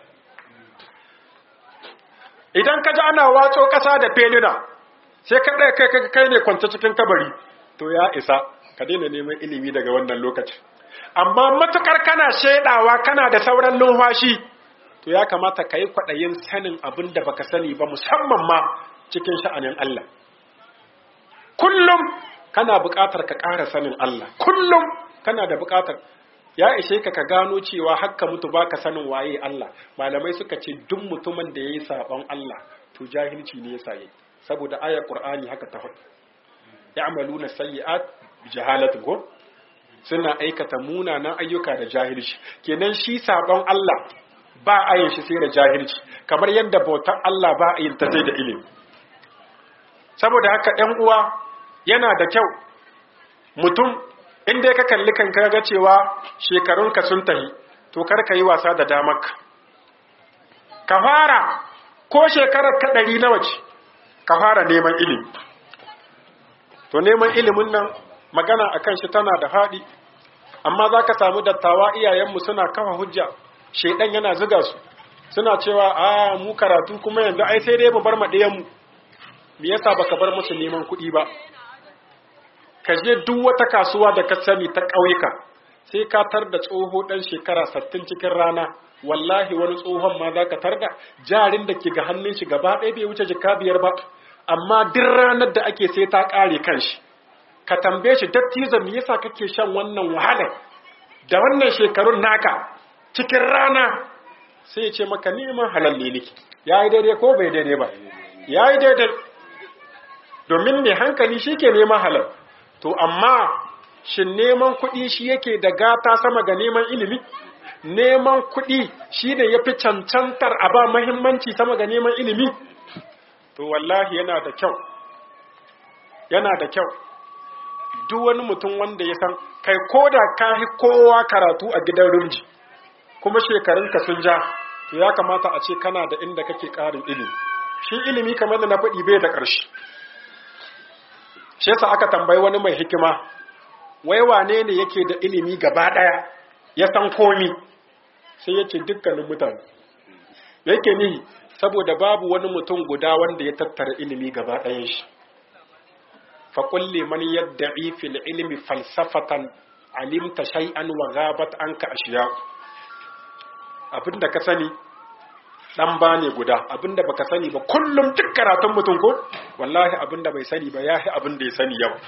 idan ka ji ana watso ƙasa da felina sai ka ɗaya kai kai ne kwance cikin kabari to ya isa ka daina neman ilimi daga wannan lokacin amma matukar kana shaidawa kana da sauran numfashi to ya kamata ka yi kwaɗayin sanin abin da baka sani ba musamman ma cikin sha'anin Allah kullum kana buƙatar ka ƙara sanin Allah kullum kana da buƙatar ya ishe ka ka gano cewa hakka mutu baka sanin waye Allah malamai suka ce duk mutumin da yayi sabon Allah to jahilci ne yasa yi saboda ayar Qur'ani haka ta faɗi ya'maluna sayyi'at bi jahalatin ko suna aikata munanan ayyuka da jahilci kenan shi sabon Allah ba a yin shi sai da jahilci kamar yadda bautar Allah ba a yin ta sai da ilimi saboda haka ɗan uwa yana da kyau mutum inda ka kalli kanka ga cewa shekarunka sun tahi to kar ka yi wasa da damarka ka fara ko shekarar ka ɗari nawa ce ka fara neman ilimi to neman ilimin nan magana a kan shi tana da haɗi amma za ka samu dattawa iyayenmu suna kafa hujja shaidan yana ziga su suna cewa a mu karatu kuma yanzu ai sai dai mu bar maɗiyanmu me yasa baka bar musu neman kuɗi ba ka je duk wata kasuwa da ka sani ta ƙauyuka sai ka tar da tsoho ɗan shekara sattin cikin rana wallahi wani tsohon ma za ka tar da jarin da ke ga hannun shi gaba ɗaya bai wuce jika biyar ba amma duk ranar da ake sai ta ƙare kan shi ka tambaye shi dattijo me yasa kake shan wannan wahalar da wannan shekarun naka cikin rana sai ya ce maka neman halal ne nake yayi daidai ko bai daidai ba yayi daidai domin mai hankali shi ke neman halal to amma shin neman kuɗi shi yake da gata sama ga neman ilimi neman kuɗi shi ne ya fi cancantar a ba mahimmanci sama ga neman ilimi to wallahi yana da kyau yana da kyau duk wani mutum wanda ya san kai ko da ka hi kowa karatu a gidan rumji kuma shekarunka sun ja to ya kamata a ce kana da inda kake ƙarin ilimi shi ilimi kamar da na faɗi bai da ƙarshe shi yasa aka tambayi wani mai hikima wai wane ne yake da ilimi gaba daya ya san komi sai yace dukkanin mutane yake ni saboda babu wani mutum guda wanda ya tattara ilimi gaba ɗayan shi fa kulli man yad'i fil ilmi falsafatan alimta shay'an wa ghabat anka ashiya abinda ka sani dan ba ne guda abinda baka sani ba kullum duk karatun mutum ko wallahi abinda bai sani ba yahi abinda ya sani yau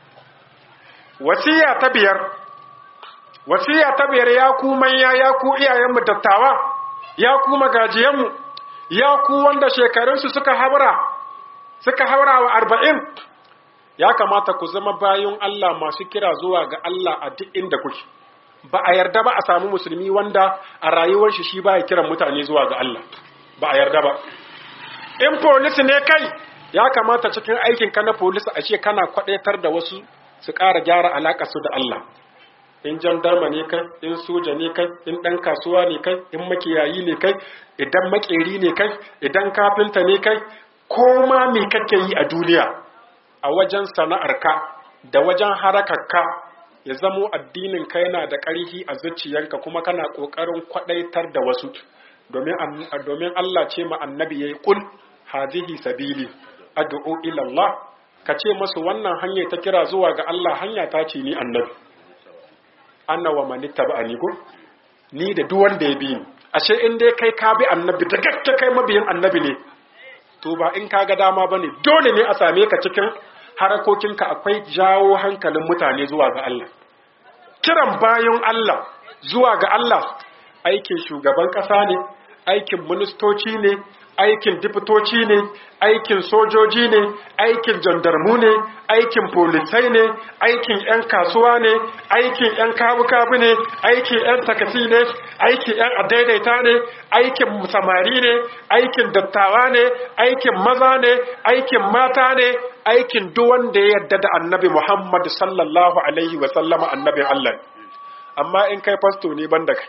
wasiya ta biyar wasiya ta biyar ya ku manya ya ku iyayenmu dattawa ya ku magajiyanmu ya ku wanda shekarunsu suka haura suka haura wa arba'in ya kamata ku zama bayan Allah masu kira zuwa ga Allah a duk inda kuke ba a yarda ba a samu musulmi wanda a rayuwar shi shi baya kiran mutane zuwa ga Allah ba a yarda ba in polisi ne kai ya kamata cikin aikin ka na polisi a ce kana kwadaitar da wasu su ƙara gyara alaƙa su da Allah in jandarma ne kai in soja ne kai in ɗan kasuwa ne kai in makiyayi ne kai idan makeri ne kai idan kafinta ne kai ko ma me kake yi a duniya a wajen sana'arka da wajen harakarka ya zamo addinin ka yana da ƙarfi a zuciyanka kuma kana ƙoƙarin kwaɗaitar da wasu domin Allah ce ma annabi yayi kul hazihi sabili ad'u ila Allah ka ce masu wannan hanya ta kira zuwa ga Allah hanya ta ce ni annabi anna wa man ittaba'ani ko ni da duk wanda ya bi ni ashe in dai kai ka bi annabi da gaske kai mabiyin annabi ne to ba in ka ga dama bane dole ne a same ka cikin harakokinka akwai jawo hankalin mutane zuwa ga Allah kiran bayan Allah zuwa ga Allah aikin shugaban ƙasa ne aikin ministoci ne aikin dipitoci ne aikin sojoji ne aikin jandarmu ne aikin polisai ne aikin 'yan kasuwa ne aikin 'yan kabu-kabu ne aikin 'yan takasi ne aikin 'yan adaidaita ne aikin samari ne aikin dattawa ne aikin maza ne aikin mata ne aikin duk wanda ya yarda da annabi muhammad sallallahu alaihi wasallama annabin allah amma in kai fasto ne banda kai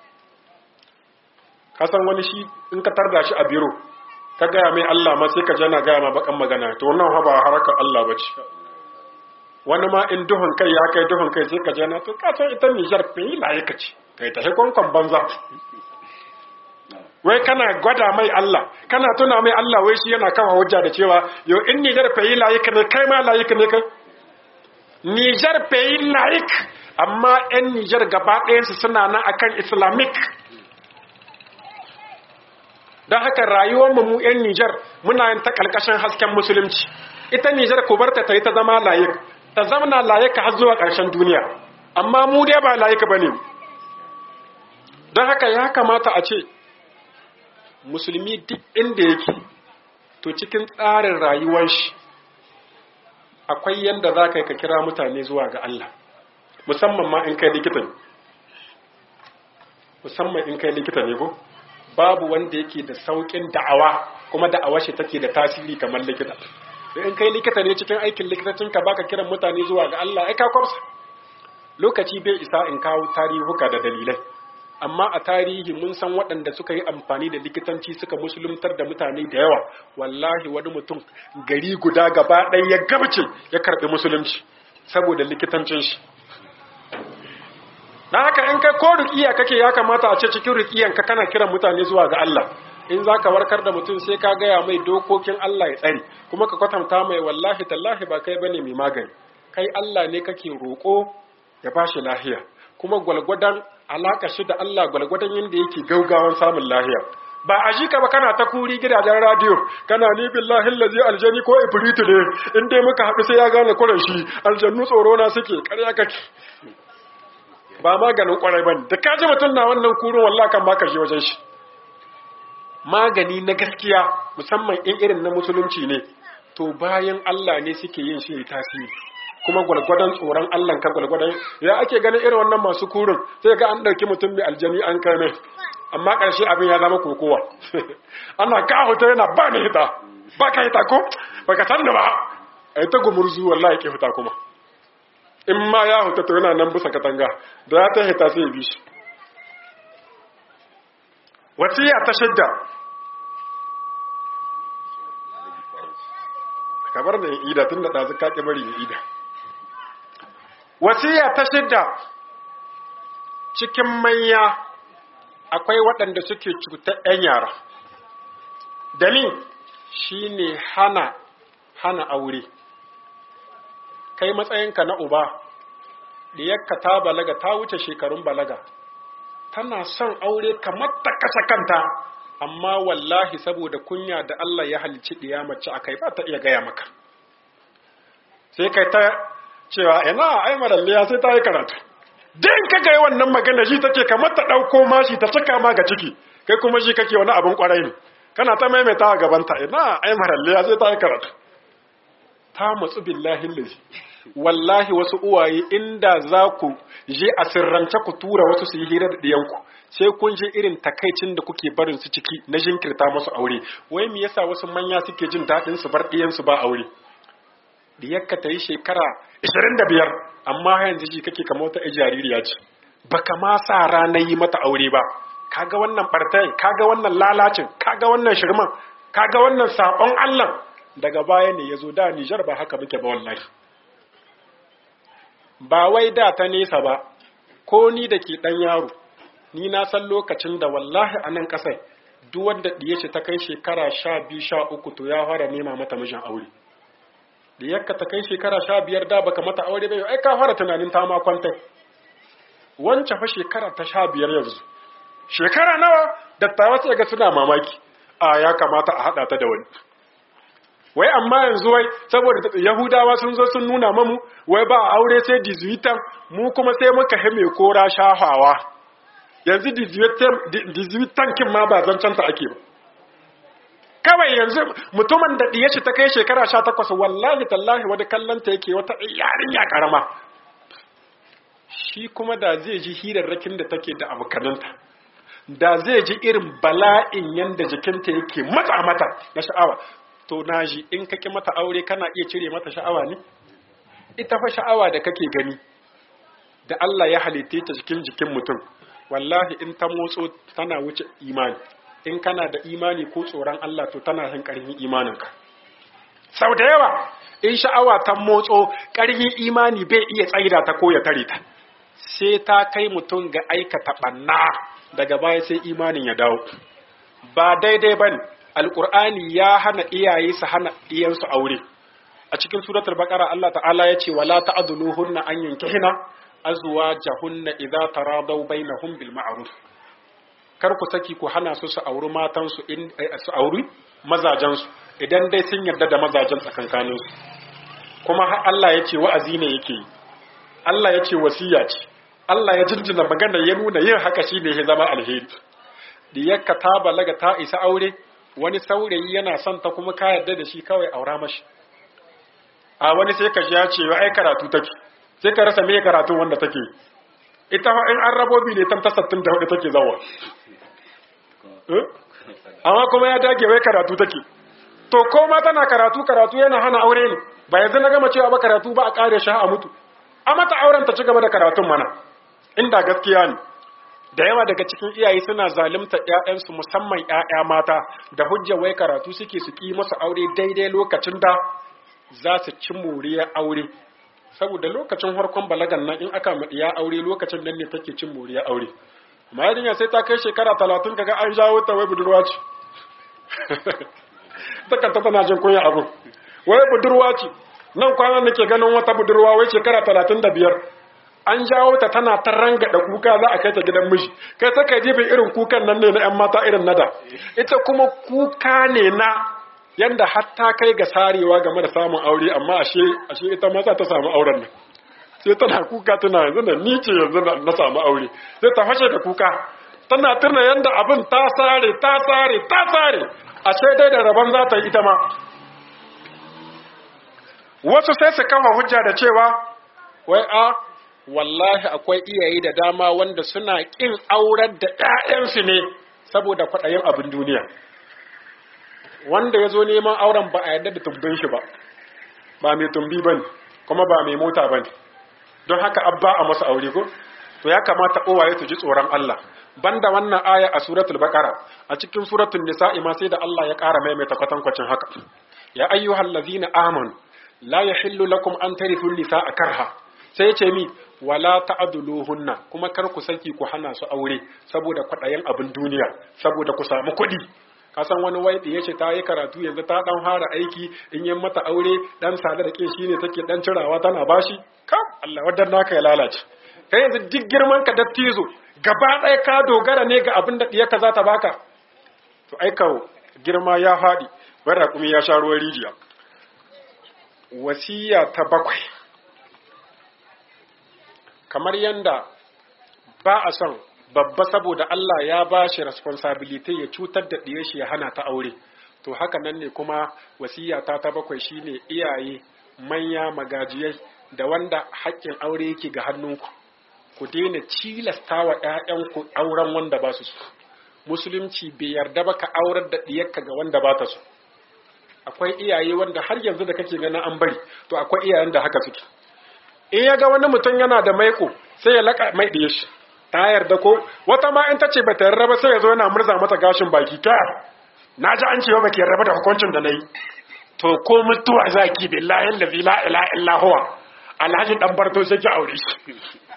kasan wani shi in ka tarda shi a biro ka gaya mai Allah ma sai ka jana gaya ma bakan magana to wannan ha ba harakar Allah bace wani ma in duhun kai ya kai duhun kai sai ka jana to ka san ita Niger fa yi laye ka ce kai ta hekon banza wai kana gwada mai Allah kana tuna mai Allah wai shi yana kawo hujja da cewa yo in Niger fa yi laye ka ne kai ma laye ka ne kai Niger fa yi laye amma 'yan Niger gaba ɗayansu suna nan akan Islamic don haka rayuwarmu mu 'yan Nijar muna yin ta ƙarƙashin hasken musulunci ita Nijar ku barta ta yi ta zama layik ta zamana layika har zuwa ƙarshen duniya amma mu dai ba layika ba ne don haka ya kamata a ce musulmi duk inda yake to cikin tsarin rayuwar shi akwai yadda za ka yi ka kira mutane zuwa ga Allah musamman ma in kai likita ne musamman in kai likita ne ko babu wanda yake da saukin da'awa kuma da'awa shi take da tasiri kamar likita da in kai likita ne cikin aikin likitacin ka baka kiran mutane zuwa ga Allah ai ka kwamsa lokaci bai isa in kawo tarihuka da dalilai amma a tarihi mun san waɗanda suka yi amfani da likitanci suka musuluntar da mutane da yawa wallahi wani mutum gari guda gaba ɗaya ya gabce ya karɓi musulunci saboda likitancin shi na haka in kai ko rukiya kake ya kamata a ce cikin rukiyan ka kana kiran mutane zuwa ga Allah in za ka warkar da mutum sai ka gaya mai dokokin Allah ya tsare kuma ka kwatanta mai wallahi tallahi ba kai bane mai magani kai Allah ne kake roƙo ya bashi lahiya kuma gwalgwadon alaka shi da Allah gwalgwadon yadda yake gaugawan samun lahiya ba a shi ka ba kana ta kuri gidajen radiyo kana ni billahi allazi aljani ko ibritu ne in dai muka haɗu sai ya gane kuran shi aljannu tsoro na suke ƙarya kake ba maganin kwarai bane da kaji mutum na wannan kurun wallahi kan baka je wajen shi magani na gaskiya musamman in irin na musulunci ne to bayan Allah ne suke yin shi tasiri kuma gwalgwadon tsoron Allah ka gwalgwadon ya ake ganin irin wannan masu kurin sai ga an ɗauki mutum mai aljani an kai mai amma ƙarshe abin ya zama kokowa ana ka huta yana ba ni hita ba ka hita ko ba ka san da ba a yi ta gumurzu wallahi ke huta kuma in ma ya huta to yana nan bisa katanga da ya ta hita sai ya bi shi wasiya ta shidda kabar da ida tun da ɗazu ka ƙi bari ida wasiya ta shidda cikin manya akwai waɗanda suke cutar 'yan yara dalil shi ne hana hana aure kai matsayinka na uba diyarka ta balaga ta wuce shekarun balaga tana son aure kamar ta kasa kanta amma wallahi saboda kunya da Allah ya halicci ɗiya mace akai ba ta iya gaya maka sai kai ta cewa ina ai maralliya sai ta yi karatu din ka ga wannan magana shi take kamar ta dauko mashi ta saka ma ga ciki kai kuma shi kake wani abin kwarai ne kana ta maimaita a gaban ta ina ai maralliya sai ta yi karatu ta matsu billahi lazi wallahi wasu uwaye inda za ku je a sirrance ku tura wasu su yi hira da diyanku sai kun je irin takaicin da kuke barin su ciki na jinkirta masu aure wai me yasa wasu manya suke jin daɗin su bar diyansu ba aure diyarka ta yi shekara 25 amma yanzu ji kake kama wata jaririya ce baka ma sa ranar yi mata aure ba kaga wannan bartai kaga wannan lalacin kaga wannan shirman kaga wannan sabon Allah daga baya ne yazo da Nijar ba haka muke ba wallahi ba wai da ta nesa ba ko ni da ke dan yaro ni na san lokacin da wallahi a nan kasai duk wanda diye ce ta kai shekara 12 13 to ya fara nema mata mijin aure da yakka ta kai shekara sha biyar da baka mata aure bai ai ka fara tunanin ta ma kwanta wancan fa shekara ta sha biyar yanzu shekara nawa dattawa sai ga suna mamaki a ya kamata a hada ta da wani wai amma yanzu wai saboda yahudawa sun zo sun nuna mamu wai ba aure sai dizuitan mu kuma sai muka hime kora shahawa yanzu dizuitan kin ma ba zancen ta ake ba kawai yanzu mutumin da ɗiye shi ta kai shekara sha takwas wallahi tallahi wani kallonta yake wata yarinya karama shi kuma da zai ji hirarrakin da take da abokananta da zai ji irin bala'in yanda jikinta yake matsa mata na sha'awa to na ji in kake mata aure kana iya cire mata sha'awa ne ita fa sha'awa da kake gani da Allah ya halitte ta cikin jikin mutum wallahi in ta motso tana wuce imani in kana da imani ko tsoron Allah to tana hin ƙarfin imaninka sau da yawa in sha'awa ta motso ƙarfin imani bai iya tsaida ta ko ya tare ta sai ta kai mutum ga aikata ɓanna daga baya sai imanin ya dawo ba daidai bane alƙur'ani ya hana iyaye su hana iyansu aure a cikin suratul baqara Allah ta'ala ya ce wala ta'dhuluhunna an yankihina azwajahunna idza taradaw bainahum bil ma'ruf kar ku saki ku hana su su auri matansu in su auri mazajensu idan dai sun yarda da mazajen tsakankanin su kuma har Allah ya ce wa'azi ne yake yi Allah ya ce wasiya ce Allah ya jinjina magana ya nuna yin haka shine ya zama alheri diyarka ta balaga ta isa aure wani saurayi yana son ta kuma ka yarda da shi kawai aura mashi a wani sai ka ji ya ce ai karatu take sai ka rasa me karatun wanda take ita in an rabobi ne tan ta 64 take zawa amma kuma ya dage wai karatu take to ko ma tana karatu karatu yana hana aure ne ba yanzu na gama cewa ba karatu ba a kare shi a mutu a mata auren ta ci gaba da karatun mana inda gaskiya ne da yawa daga cikin iyaye suna zalunta ƴaƴansu musamman ƴaƴa mata da hujja wai karatu suke su ki masa aure daidai lokacin da za su ci moriyar aure saboda lokacin harkon balagan nan in aka ya aure lokacin nan ne take cin moriyar aure amma yarinya sai ta kai shekara talatin kaga an jawo ta wai budurwa ce takanta tana jin kunya abu wai budurwa ce nan kwana nake ganin wata budurwa wai shekara talatin da biyar an jawo ta tana ta ranga da kuka za a kai ta gidan miji kai ta kai jibin irin kukan nan ne na yan mata irin nada ita kuma kuka ne na yanda hatta kai ga sarewa game da samun aure amma ashe ashe ita ma ta samu auren nan sai tana kuka tana yanzu da ni ce yanzu na samu aure sai ta fashe da kuka tana tuna yanda abin ta sare ta sare ta sare ashe dai da rabon za ta yi ita ma wasu sai su kama hujja da cewa wai a wallahi akwai iyaye da dama wanda suna ƙin aurar da ‘ya'yansu ne saboda kwaɗayin abin duniya wanda ya zo neman auren ba a yadda da tumbin shi ba ba mai tumbi ba ne kuma ba mai mota ba ne don haka abba a masa aure ko to ya kamata uwaye su ji tsoron Allah banda wannan aya a suratul baqara a cikin suratul nisa'i ma sai da Allah ya ƙara maimaita kwatankwacin haka ya ayyuhal ladzina amanu la yahillu lakum an tarithu nisaa karha sai ya ce mi wala ta'duluhunna kuma kar ku saki ku hana su aure saboda kwadayin abin duniya saboda ku samu kuɗi kasan wani waiɗi ya ce ta yi karatu yanzu ta dan fara aiki in yi mata aure dan sada da ke shine take dan cirawa tana bashi kam Allah wadan naka ya lalace kai yanzu duk girman ka dattizo gaba ɗaya ka dogara ne ga abin da diyarka za ta baka to aika girma ya faɗi bara kuma ya sha ruwan rijiya wasiya ta bakwai kamar yanda ba a son babba saboda Allah ya ba shi responsibility ya cutar da ɗiye shi ya hana ta aure to haka nan ne kuma wasiya ta ta bakwai shine iyaye manya magajiyai da wanda haƙƙin aure yake ga hannunku ku daina cilasta wa ‘ya'yanku auren wanda ba su so musulunci bai yarda ba ka aurar da ɗiyarka ga wanda ba ta so akwai iyaye wanda har yanzu da kake ganin an bari to akwai iyayen da haka suke in ya ga wani mutum yana da maiko sai ya laka mai ɗiye shi ta yarda ko wata ma in ta ce ba ta yarda ba sai ya zo yana murza mata gashin baki ta na ji an cewa ba ki yarda ba da hukuncin da na yi to ko mutuwa za ki billahi allazi la ilaha illa huwa alhaji dan barto sai ki aure shi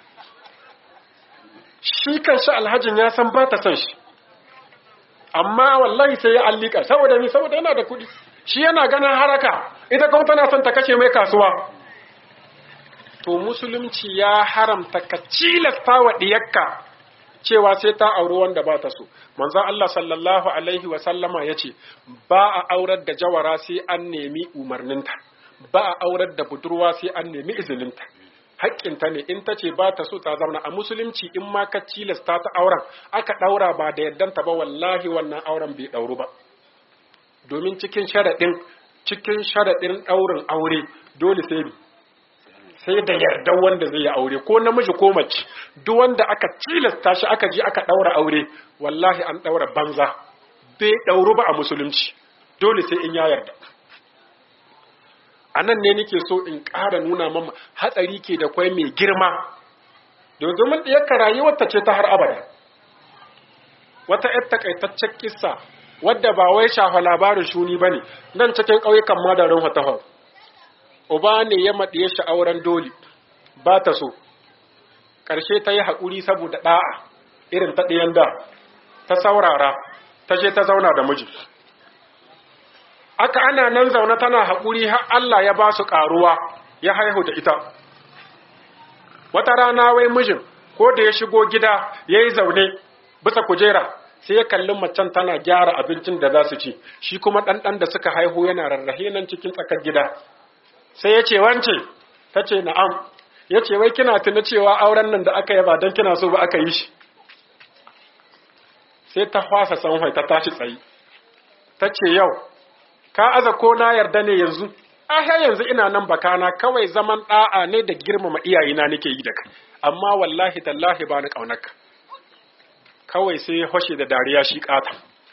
shi kanshi alhajin ya san ba ta son shi amma wallahi sai ya allika saboda ni saboda yana da kuɗi shi yana ganin haraka ita kuma tana son ta kashe mai kasuwa to musulunci ya haramta ka cilasta wa diyakka cewa sai ta auri wanda ba ta so manzon Allah sallallahu alaihi wa sallama yace ba a aurar da jawara sai an nemi umarninta ba a aurar da budurwa sai an nemi izininta haƙƙinta ne in ta ce ba ta so ta zauna a musulunci in ma ka cilasta ta auren aka ɗaura ba da yaddanta ba wallahi wannan auren bai ɗauru ba domin cikin sharaɗin cikin sharaɗin ɗaurin aure dole sai sai da yardan wanda zai yi aure ko namiji ko mace duk wanda aka cilasta shi aka ji aka ɗaura aure wallahi an ɗaura banza bai ɗauru ba a musulunci dole sai in ya yarda a nan ne nake so in ƙara nuna mama hatsari ke da kwai mai girma domin ɗiyarka rayuwarta ce ta har abada wata ‘yar takaitaccen kissa wadda ba wai shafa labarin shuni ba ne nan cikin ƙauyukan madarin fatahar uba ne ya maɗiye shi auren doli ba ta so ƙarshe ta yi haƙuri saboda ɗa'a irin ta ɗiyan da ta saurara ta je ta zauna da miji aka ana nan zaune tana haƙuri har Allah ya ba su ƙaruwa ya haihu da ita. Wata rana wai mijin ko da ya shigo gida ya yi zaune bisa kujera sai ya kalli macen tana gyara abincin da za su ci, shi kuma ɗanɗan da suka haihu yana rarrahe nan cikin tsakar gida. Sai ya ce wance, ta ce na'am, ya ce wai kina tuna cewa auren nan da aka yaba don kina so ba aka yi shi. Sai ta fasa sanhai ta tashi tsayi. Ta ce yau, ka aza ko na yarda ne yanzu aha yanzu ina nan bakana kawai zaman da'a ne da girmama iyayena nake yi da kai amma wallahi tallahi ba ni kaunarka kawai sai ya hoshe da dariya shi kata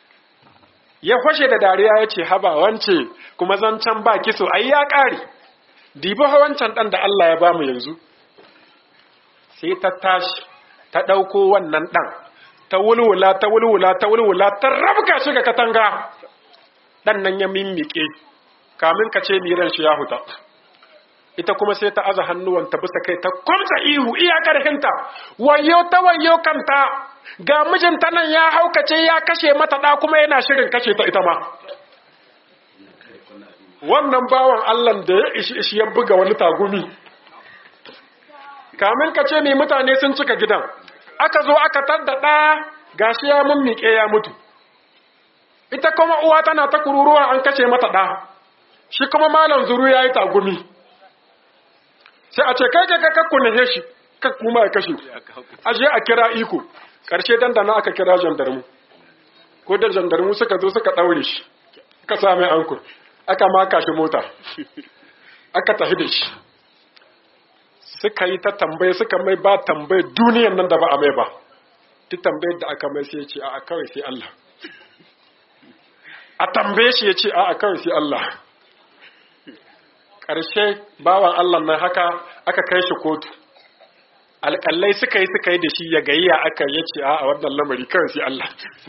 ya fashe da dariya ya ce haba wance kuma zancen ba kiso ai ya ƙare dibi wancan ɗan da Allah ya bamu yanzu sai ta tashi ta ɗauko wannan ɗan ta wulwula ta wulwula ta wulwula ta rabka shi ga katanga ɗan nan ya mimmike kamin ka ce miran shi ya huta ita kuma sai ta aza hannuwanta bisa kai ta kwamsa ihu iya ƙarfinta wayo ta wayo kanta ga mijinta nan ya haukace ya kashe mata ɗa kuma yana shirin kashe ta ita ma wannan bawan Allah da ya ishi ishi ya buga wani tagumi kamin ka ce mai mutane sun cika gidan aka zo aka tadda ɗa gashi ya mummike ya mutu ita kuma uwa tana ta kururuwa an kashe mata ɗa shi kuma malam zuru ya yi tagumi sai a ce kai kai kai ku nahe shi ka kuma ya kashe aje a kira iko karshe dandana aka kira jandarmu ko da jandarmu suka zo suka ɗaure shi aka sa mai ankur aka maka shi mota aka tafi da shi suka yi ta tambaye suka mai ba tambaye duniyan nan da ba a mai ba duk tambayar da aka mai sai ya ce a kawai sai Allah a tambaye shi ya ce a kawai sai Allah ƙarshe bawan Allah nan haka aka kai shi kotu alƙallai suka yi suka yi da shi ya gayya aka ya ce a wannan lamari kawai sai Allah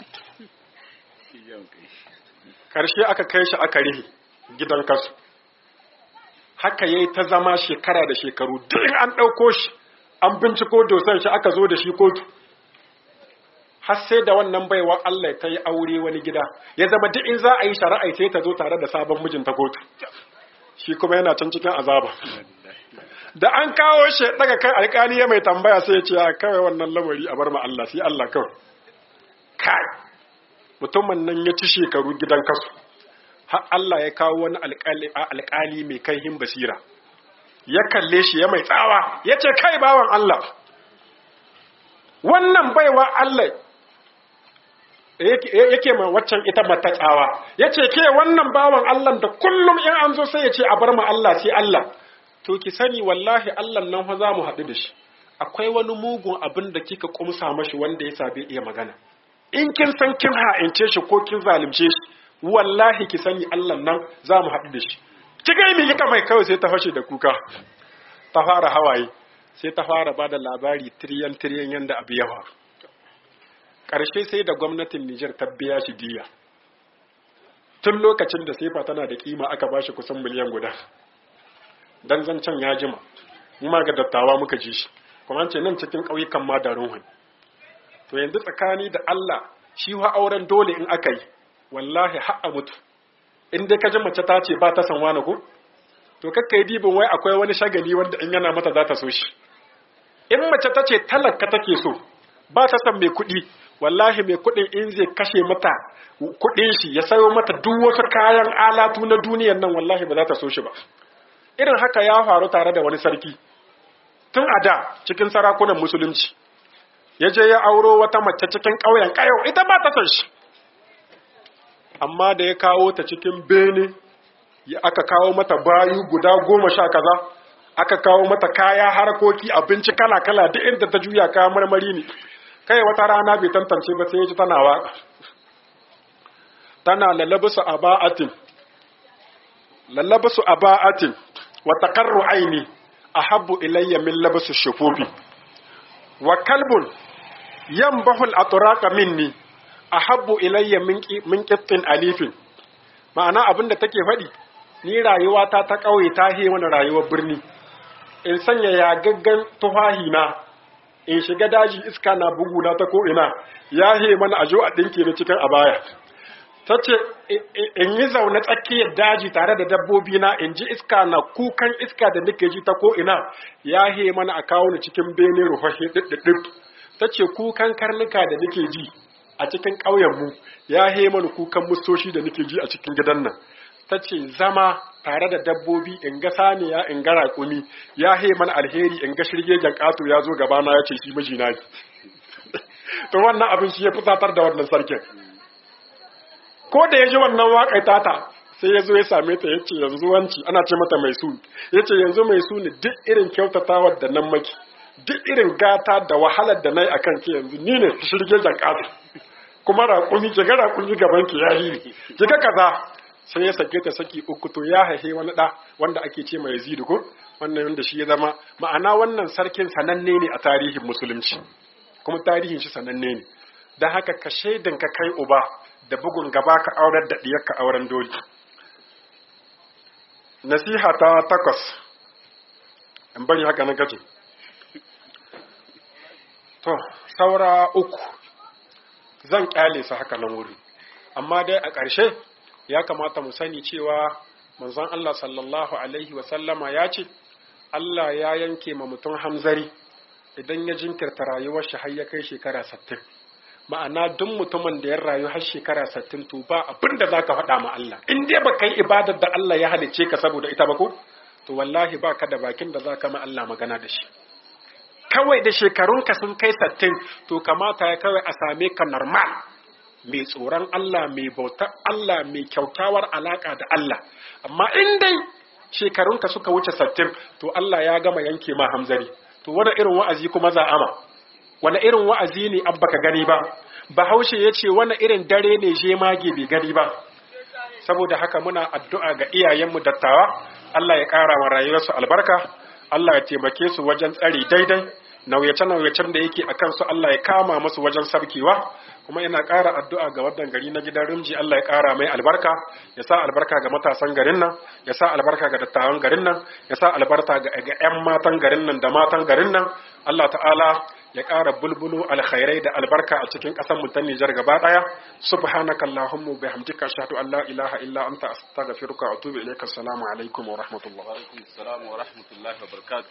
ƙarshe aka kai shi aka rihe gidan kasu haka yayi ta zama shekara da shekaru duk an ɗauko shi an binciko dosan shi aka zo da shi kotu har sai da wannan baiwa Allah ta yi aure wani gida ya zama duk in za a yi shari'a sai ta zo tare da sabon mijinta kotu shi kuma yana can cikin azaba da an kawo shi daga kai alƙali ya mai tambaya sai ya ce a kawai wannan lamari a bar ma Allah sai Allah kawai kai mutumin nan ya ci shekaru gidan kasu har Allah ya kawo wani alƙali mai kaihin basira ya kalle shi ya mai tsawa ya ce kai bawan Allah wannan baiwa Allah yake ma waccan ita mata tsawa ya ce ke wannan bawan Allah da kullum in an zo sai ya ce a bar ma Allah sai Allah to ki sani wallahi Allah nan fa za mu haɗu da shi akwai wani mugun abin da kika kumsa mashi wanda ya sabe iya magana in kin san kin ha'ince shi ko kin zalunce shi wallahi ki sani Allah nan za mu haɗu da shi ki ga mi kika mai kawai sai ta fashe da kuka ta fara hawaye sai ta fara bada labari tiriyan tiriyan yanda abu yawa ƙarshe sai da gwamnatin Nijar ta biya shi diya tun lokacin da sefa tana da kima aka bashi kusan miliyan guda dan zancen ya jima mu ma ga dattawa muka ji shi kuma ce nan cikin ƙauyukan ma da ruhun to yanzu tsakani da Allah shi wa auren dole in aka yi wallahi ha'a mutu in dai ka ji mace ta ce ba ta san wani ko to kakka yi dibin wai akwai wani shagali wanda in yana mata za ta so shi in mace ta ce talaka take so ba ta san mai kuɗi wallahi mai kuɗin in zai kashe mata kuɗin shi ya sayo mata duk wasu kayan alatu na duniyan nan wallahi ba za ta so shi ba irin haka ya faru tare da wani sarki tun a da cikin sarakunan musulunci ya je ya auro wata mace cikin ƙauyen ƙayau ita ba ta son shi amma da ya kawo ta cikin bene ya aka kawo mata bayu guda goma sha kaza aka kawo mata kaya harkoki abinci kala-kala duk inda ta juya kaya marmari ne kai wata rana bai tantance ba sai ya ji tana waka tana lalabusu aba'atin lalabusu aba'atin wa taqarru aini ahabbu ilayya min labasu shufufi wa kalbun yanbahu al-atraqa minni ahabbu ilayya min qittin alifin ma'ana abinda take faɗi ni rayuwata ta ƙauye ta he wani rayuwar birni in sanya ya gaggan tufahi na in shiga daji iska na bugu na ta ko'ina ya he mana ajo a ɗinke ni cikin abaya ta ce in yi zaune tsakiyar daji tare da dabbobi na in ji iska na kukan iska da nake ji ta ko'ina ya he mana a kawo ni cikin bene rufahe ɗiɗɗiɗɗif ta ce kukan karnuka da nake ji a cikin ƙauyenmu ya he mana kukan mustoshi da nake ji a cikin gidan nan ta ce zama tare da dabbobi in ga saniya in ga raƙumi ya he mana alheri in ga shirgegen ƙato ya zo gabana ya ce shi mijina ne to wannan abin shi ya fusatar da wannan sarkin ko da ya ji wannan waƙai tata sai ya zo ya same ta ya ce yanzu wanci ana ce mata mai su ya ce yanzu mai su ne duk irin kyautatawar da nan maki duk irin gata da wahalar da na yi a kan ke yanzu ni ne shirgegen ƙato kuma raƙumi ki ga raƙumi gaban ki yayi ki ga kaza sai ya sake ta saki uku to ya haihe wani da wanda ake ce mai Yazid ko wannan wanda shi ya zama ma'ana wannan sarkin sananne ne a tarihin musulunci kuma tarihin shi sananne ne dan haka ka shaidan ka kai uba da bugun gaba ka aurar da diyarka auren doli nasiha ta takwas in bari haka na gaji to saura uku zan kyale su haka nan wuri amma dai a ƙarshe ya kamata mu sani cewa manzon Allah sallallahu alaihi wasallama ya ce Allah ya yanke ma mutum hamzari idan ya jinkirta rayuwar shi har ya kai shekara sattin ma'ana duk mutumin da ya rayu har shekara sattin to ba abin da zaka faɗa ma Allah in dai ba kai ibadar da Allah ya halicce ka saboda ita ba ko to wallahi ba ka da bakin da zaka ma Allah magana da shi kawai da shekarunka sun kai sattin to kamata ya kawai a same ka normal mai tsoron Allah mai bautar Allah mai kyautawar alaka da Allah amma in dai shekarunka suka wuce sattin to Allah ya gama yanke ma hamzari to wani irin wa'azi kuma za ama wani irin wa'azi ne abba ka gani ba bahaushe ya ce wani irin dare ne je mage bai gani ba saboda haka muna addu'a ga iyayenmu dattawa Allah ya ƙara wa rayuwarsu albarka Allah ya taimake su wajen tsari daidai nauyace-nauyacen da yake a kansu Allah ya kama musu wajen sabkewa kuma ina ƙara addu'a ga wannan gari na gidan rimji Allah ya ƙara mai albarka ya sa albarka ga matasan garin nan ya sa albarka ga dattawan garin nan ya sa albarka ga 'yan matan garin nan da matan garin nan Allah ta'ala ya ƙara bulbulu alkhairai da albarka a cikin ƙasar mu ta Nijar gaba ɗaya subhanaka allahumma bihamdika ashhadu an la ilaha illa anta astaghfiruka wa atubu ilayka assalamu alaikum wa rahmatullah wa alaikum assalam wa rahmatullahi wa barakatuh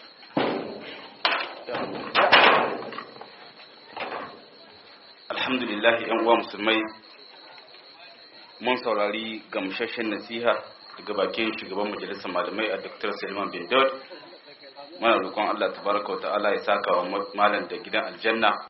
alhamdulillah yan uwa musulmai mun saurari gamsashen nasiha daga bakin shugaban majalisar malamai a dr salman bin daud muna roƙon allah tabaraka wa ta'ala ya saka wa malam da gidan aljanna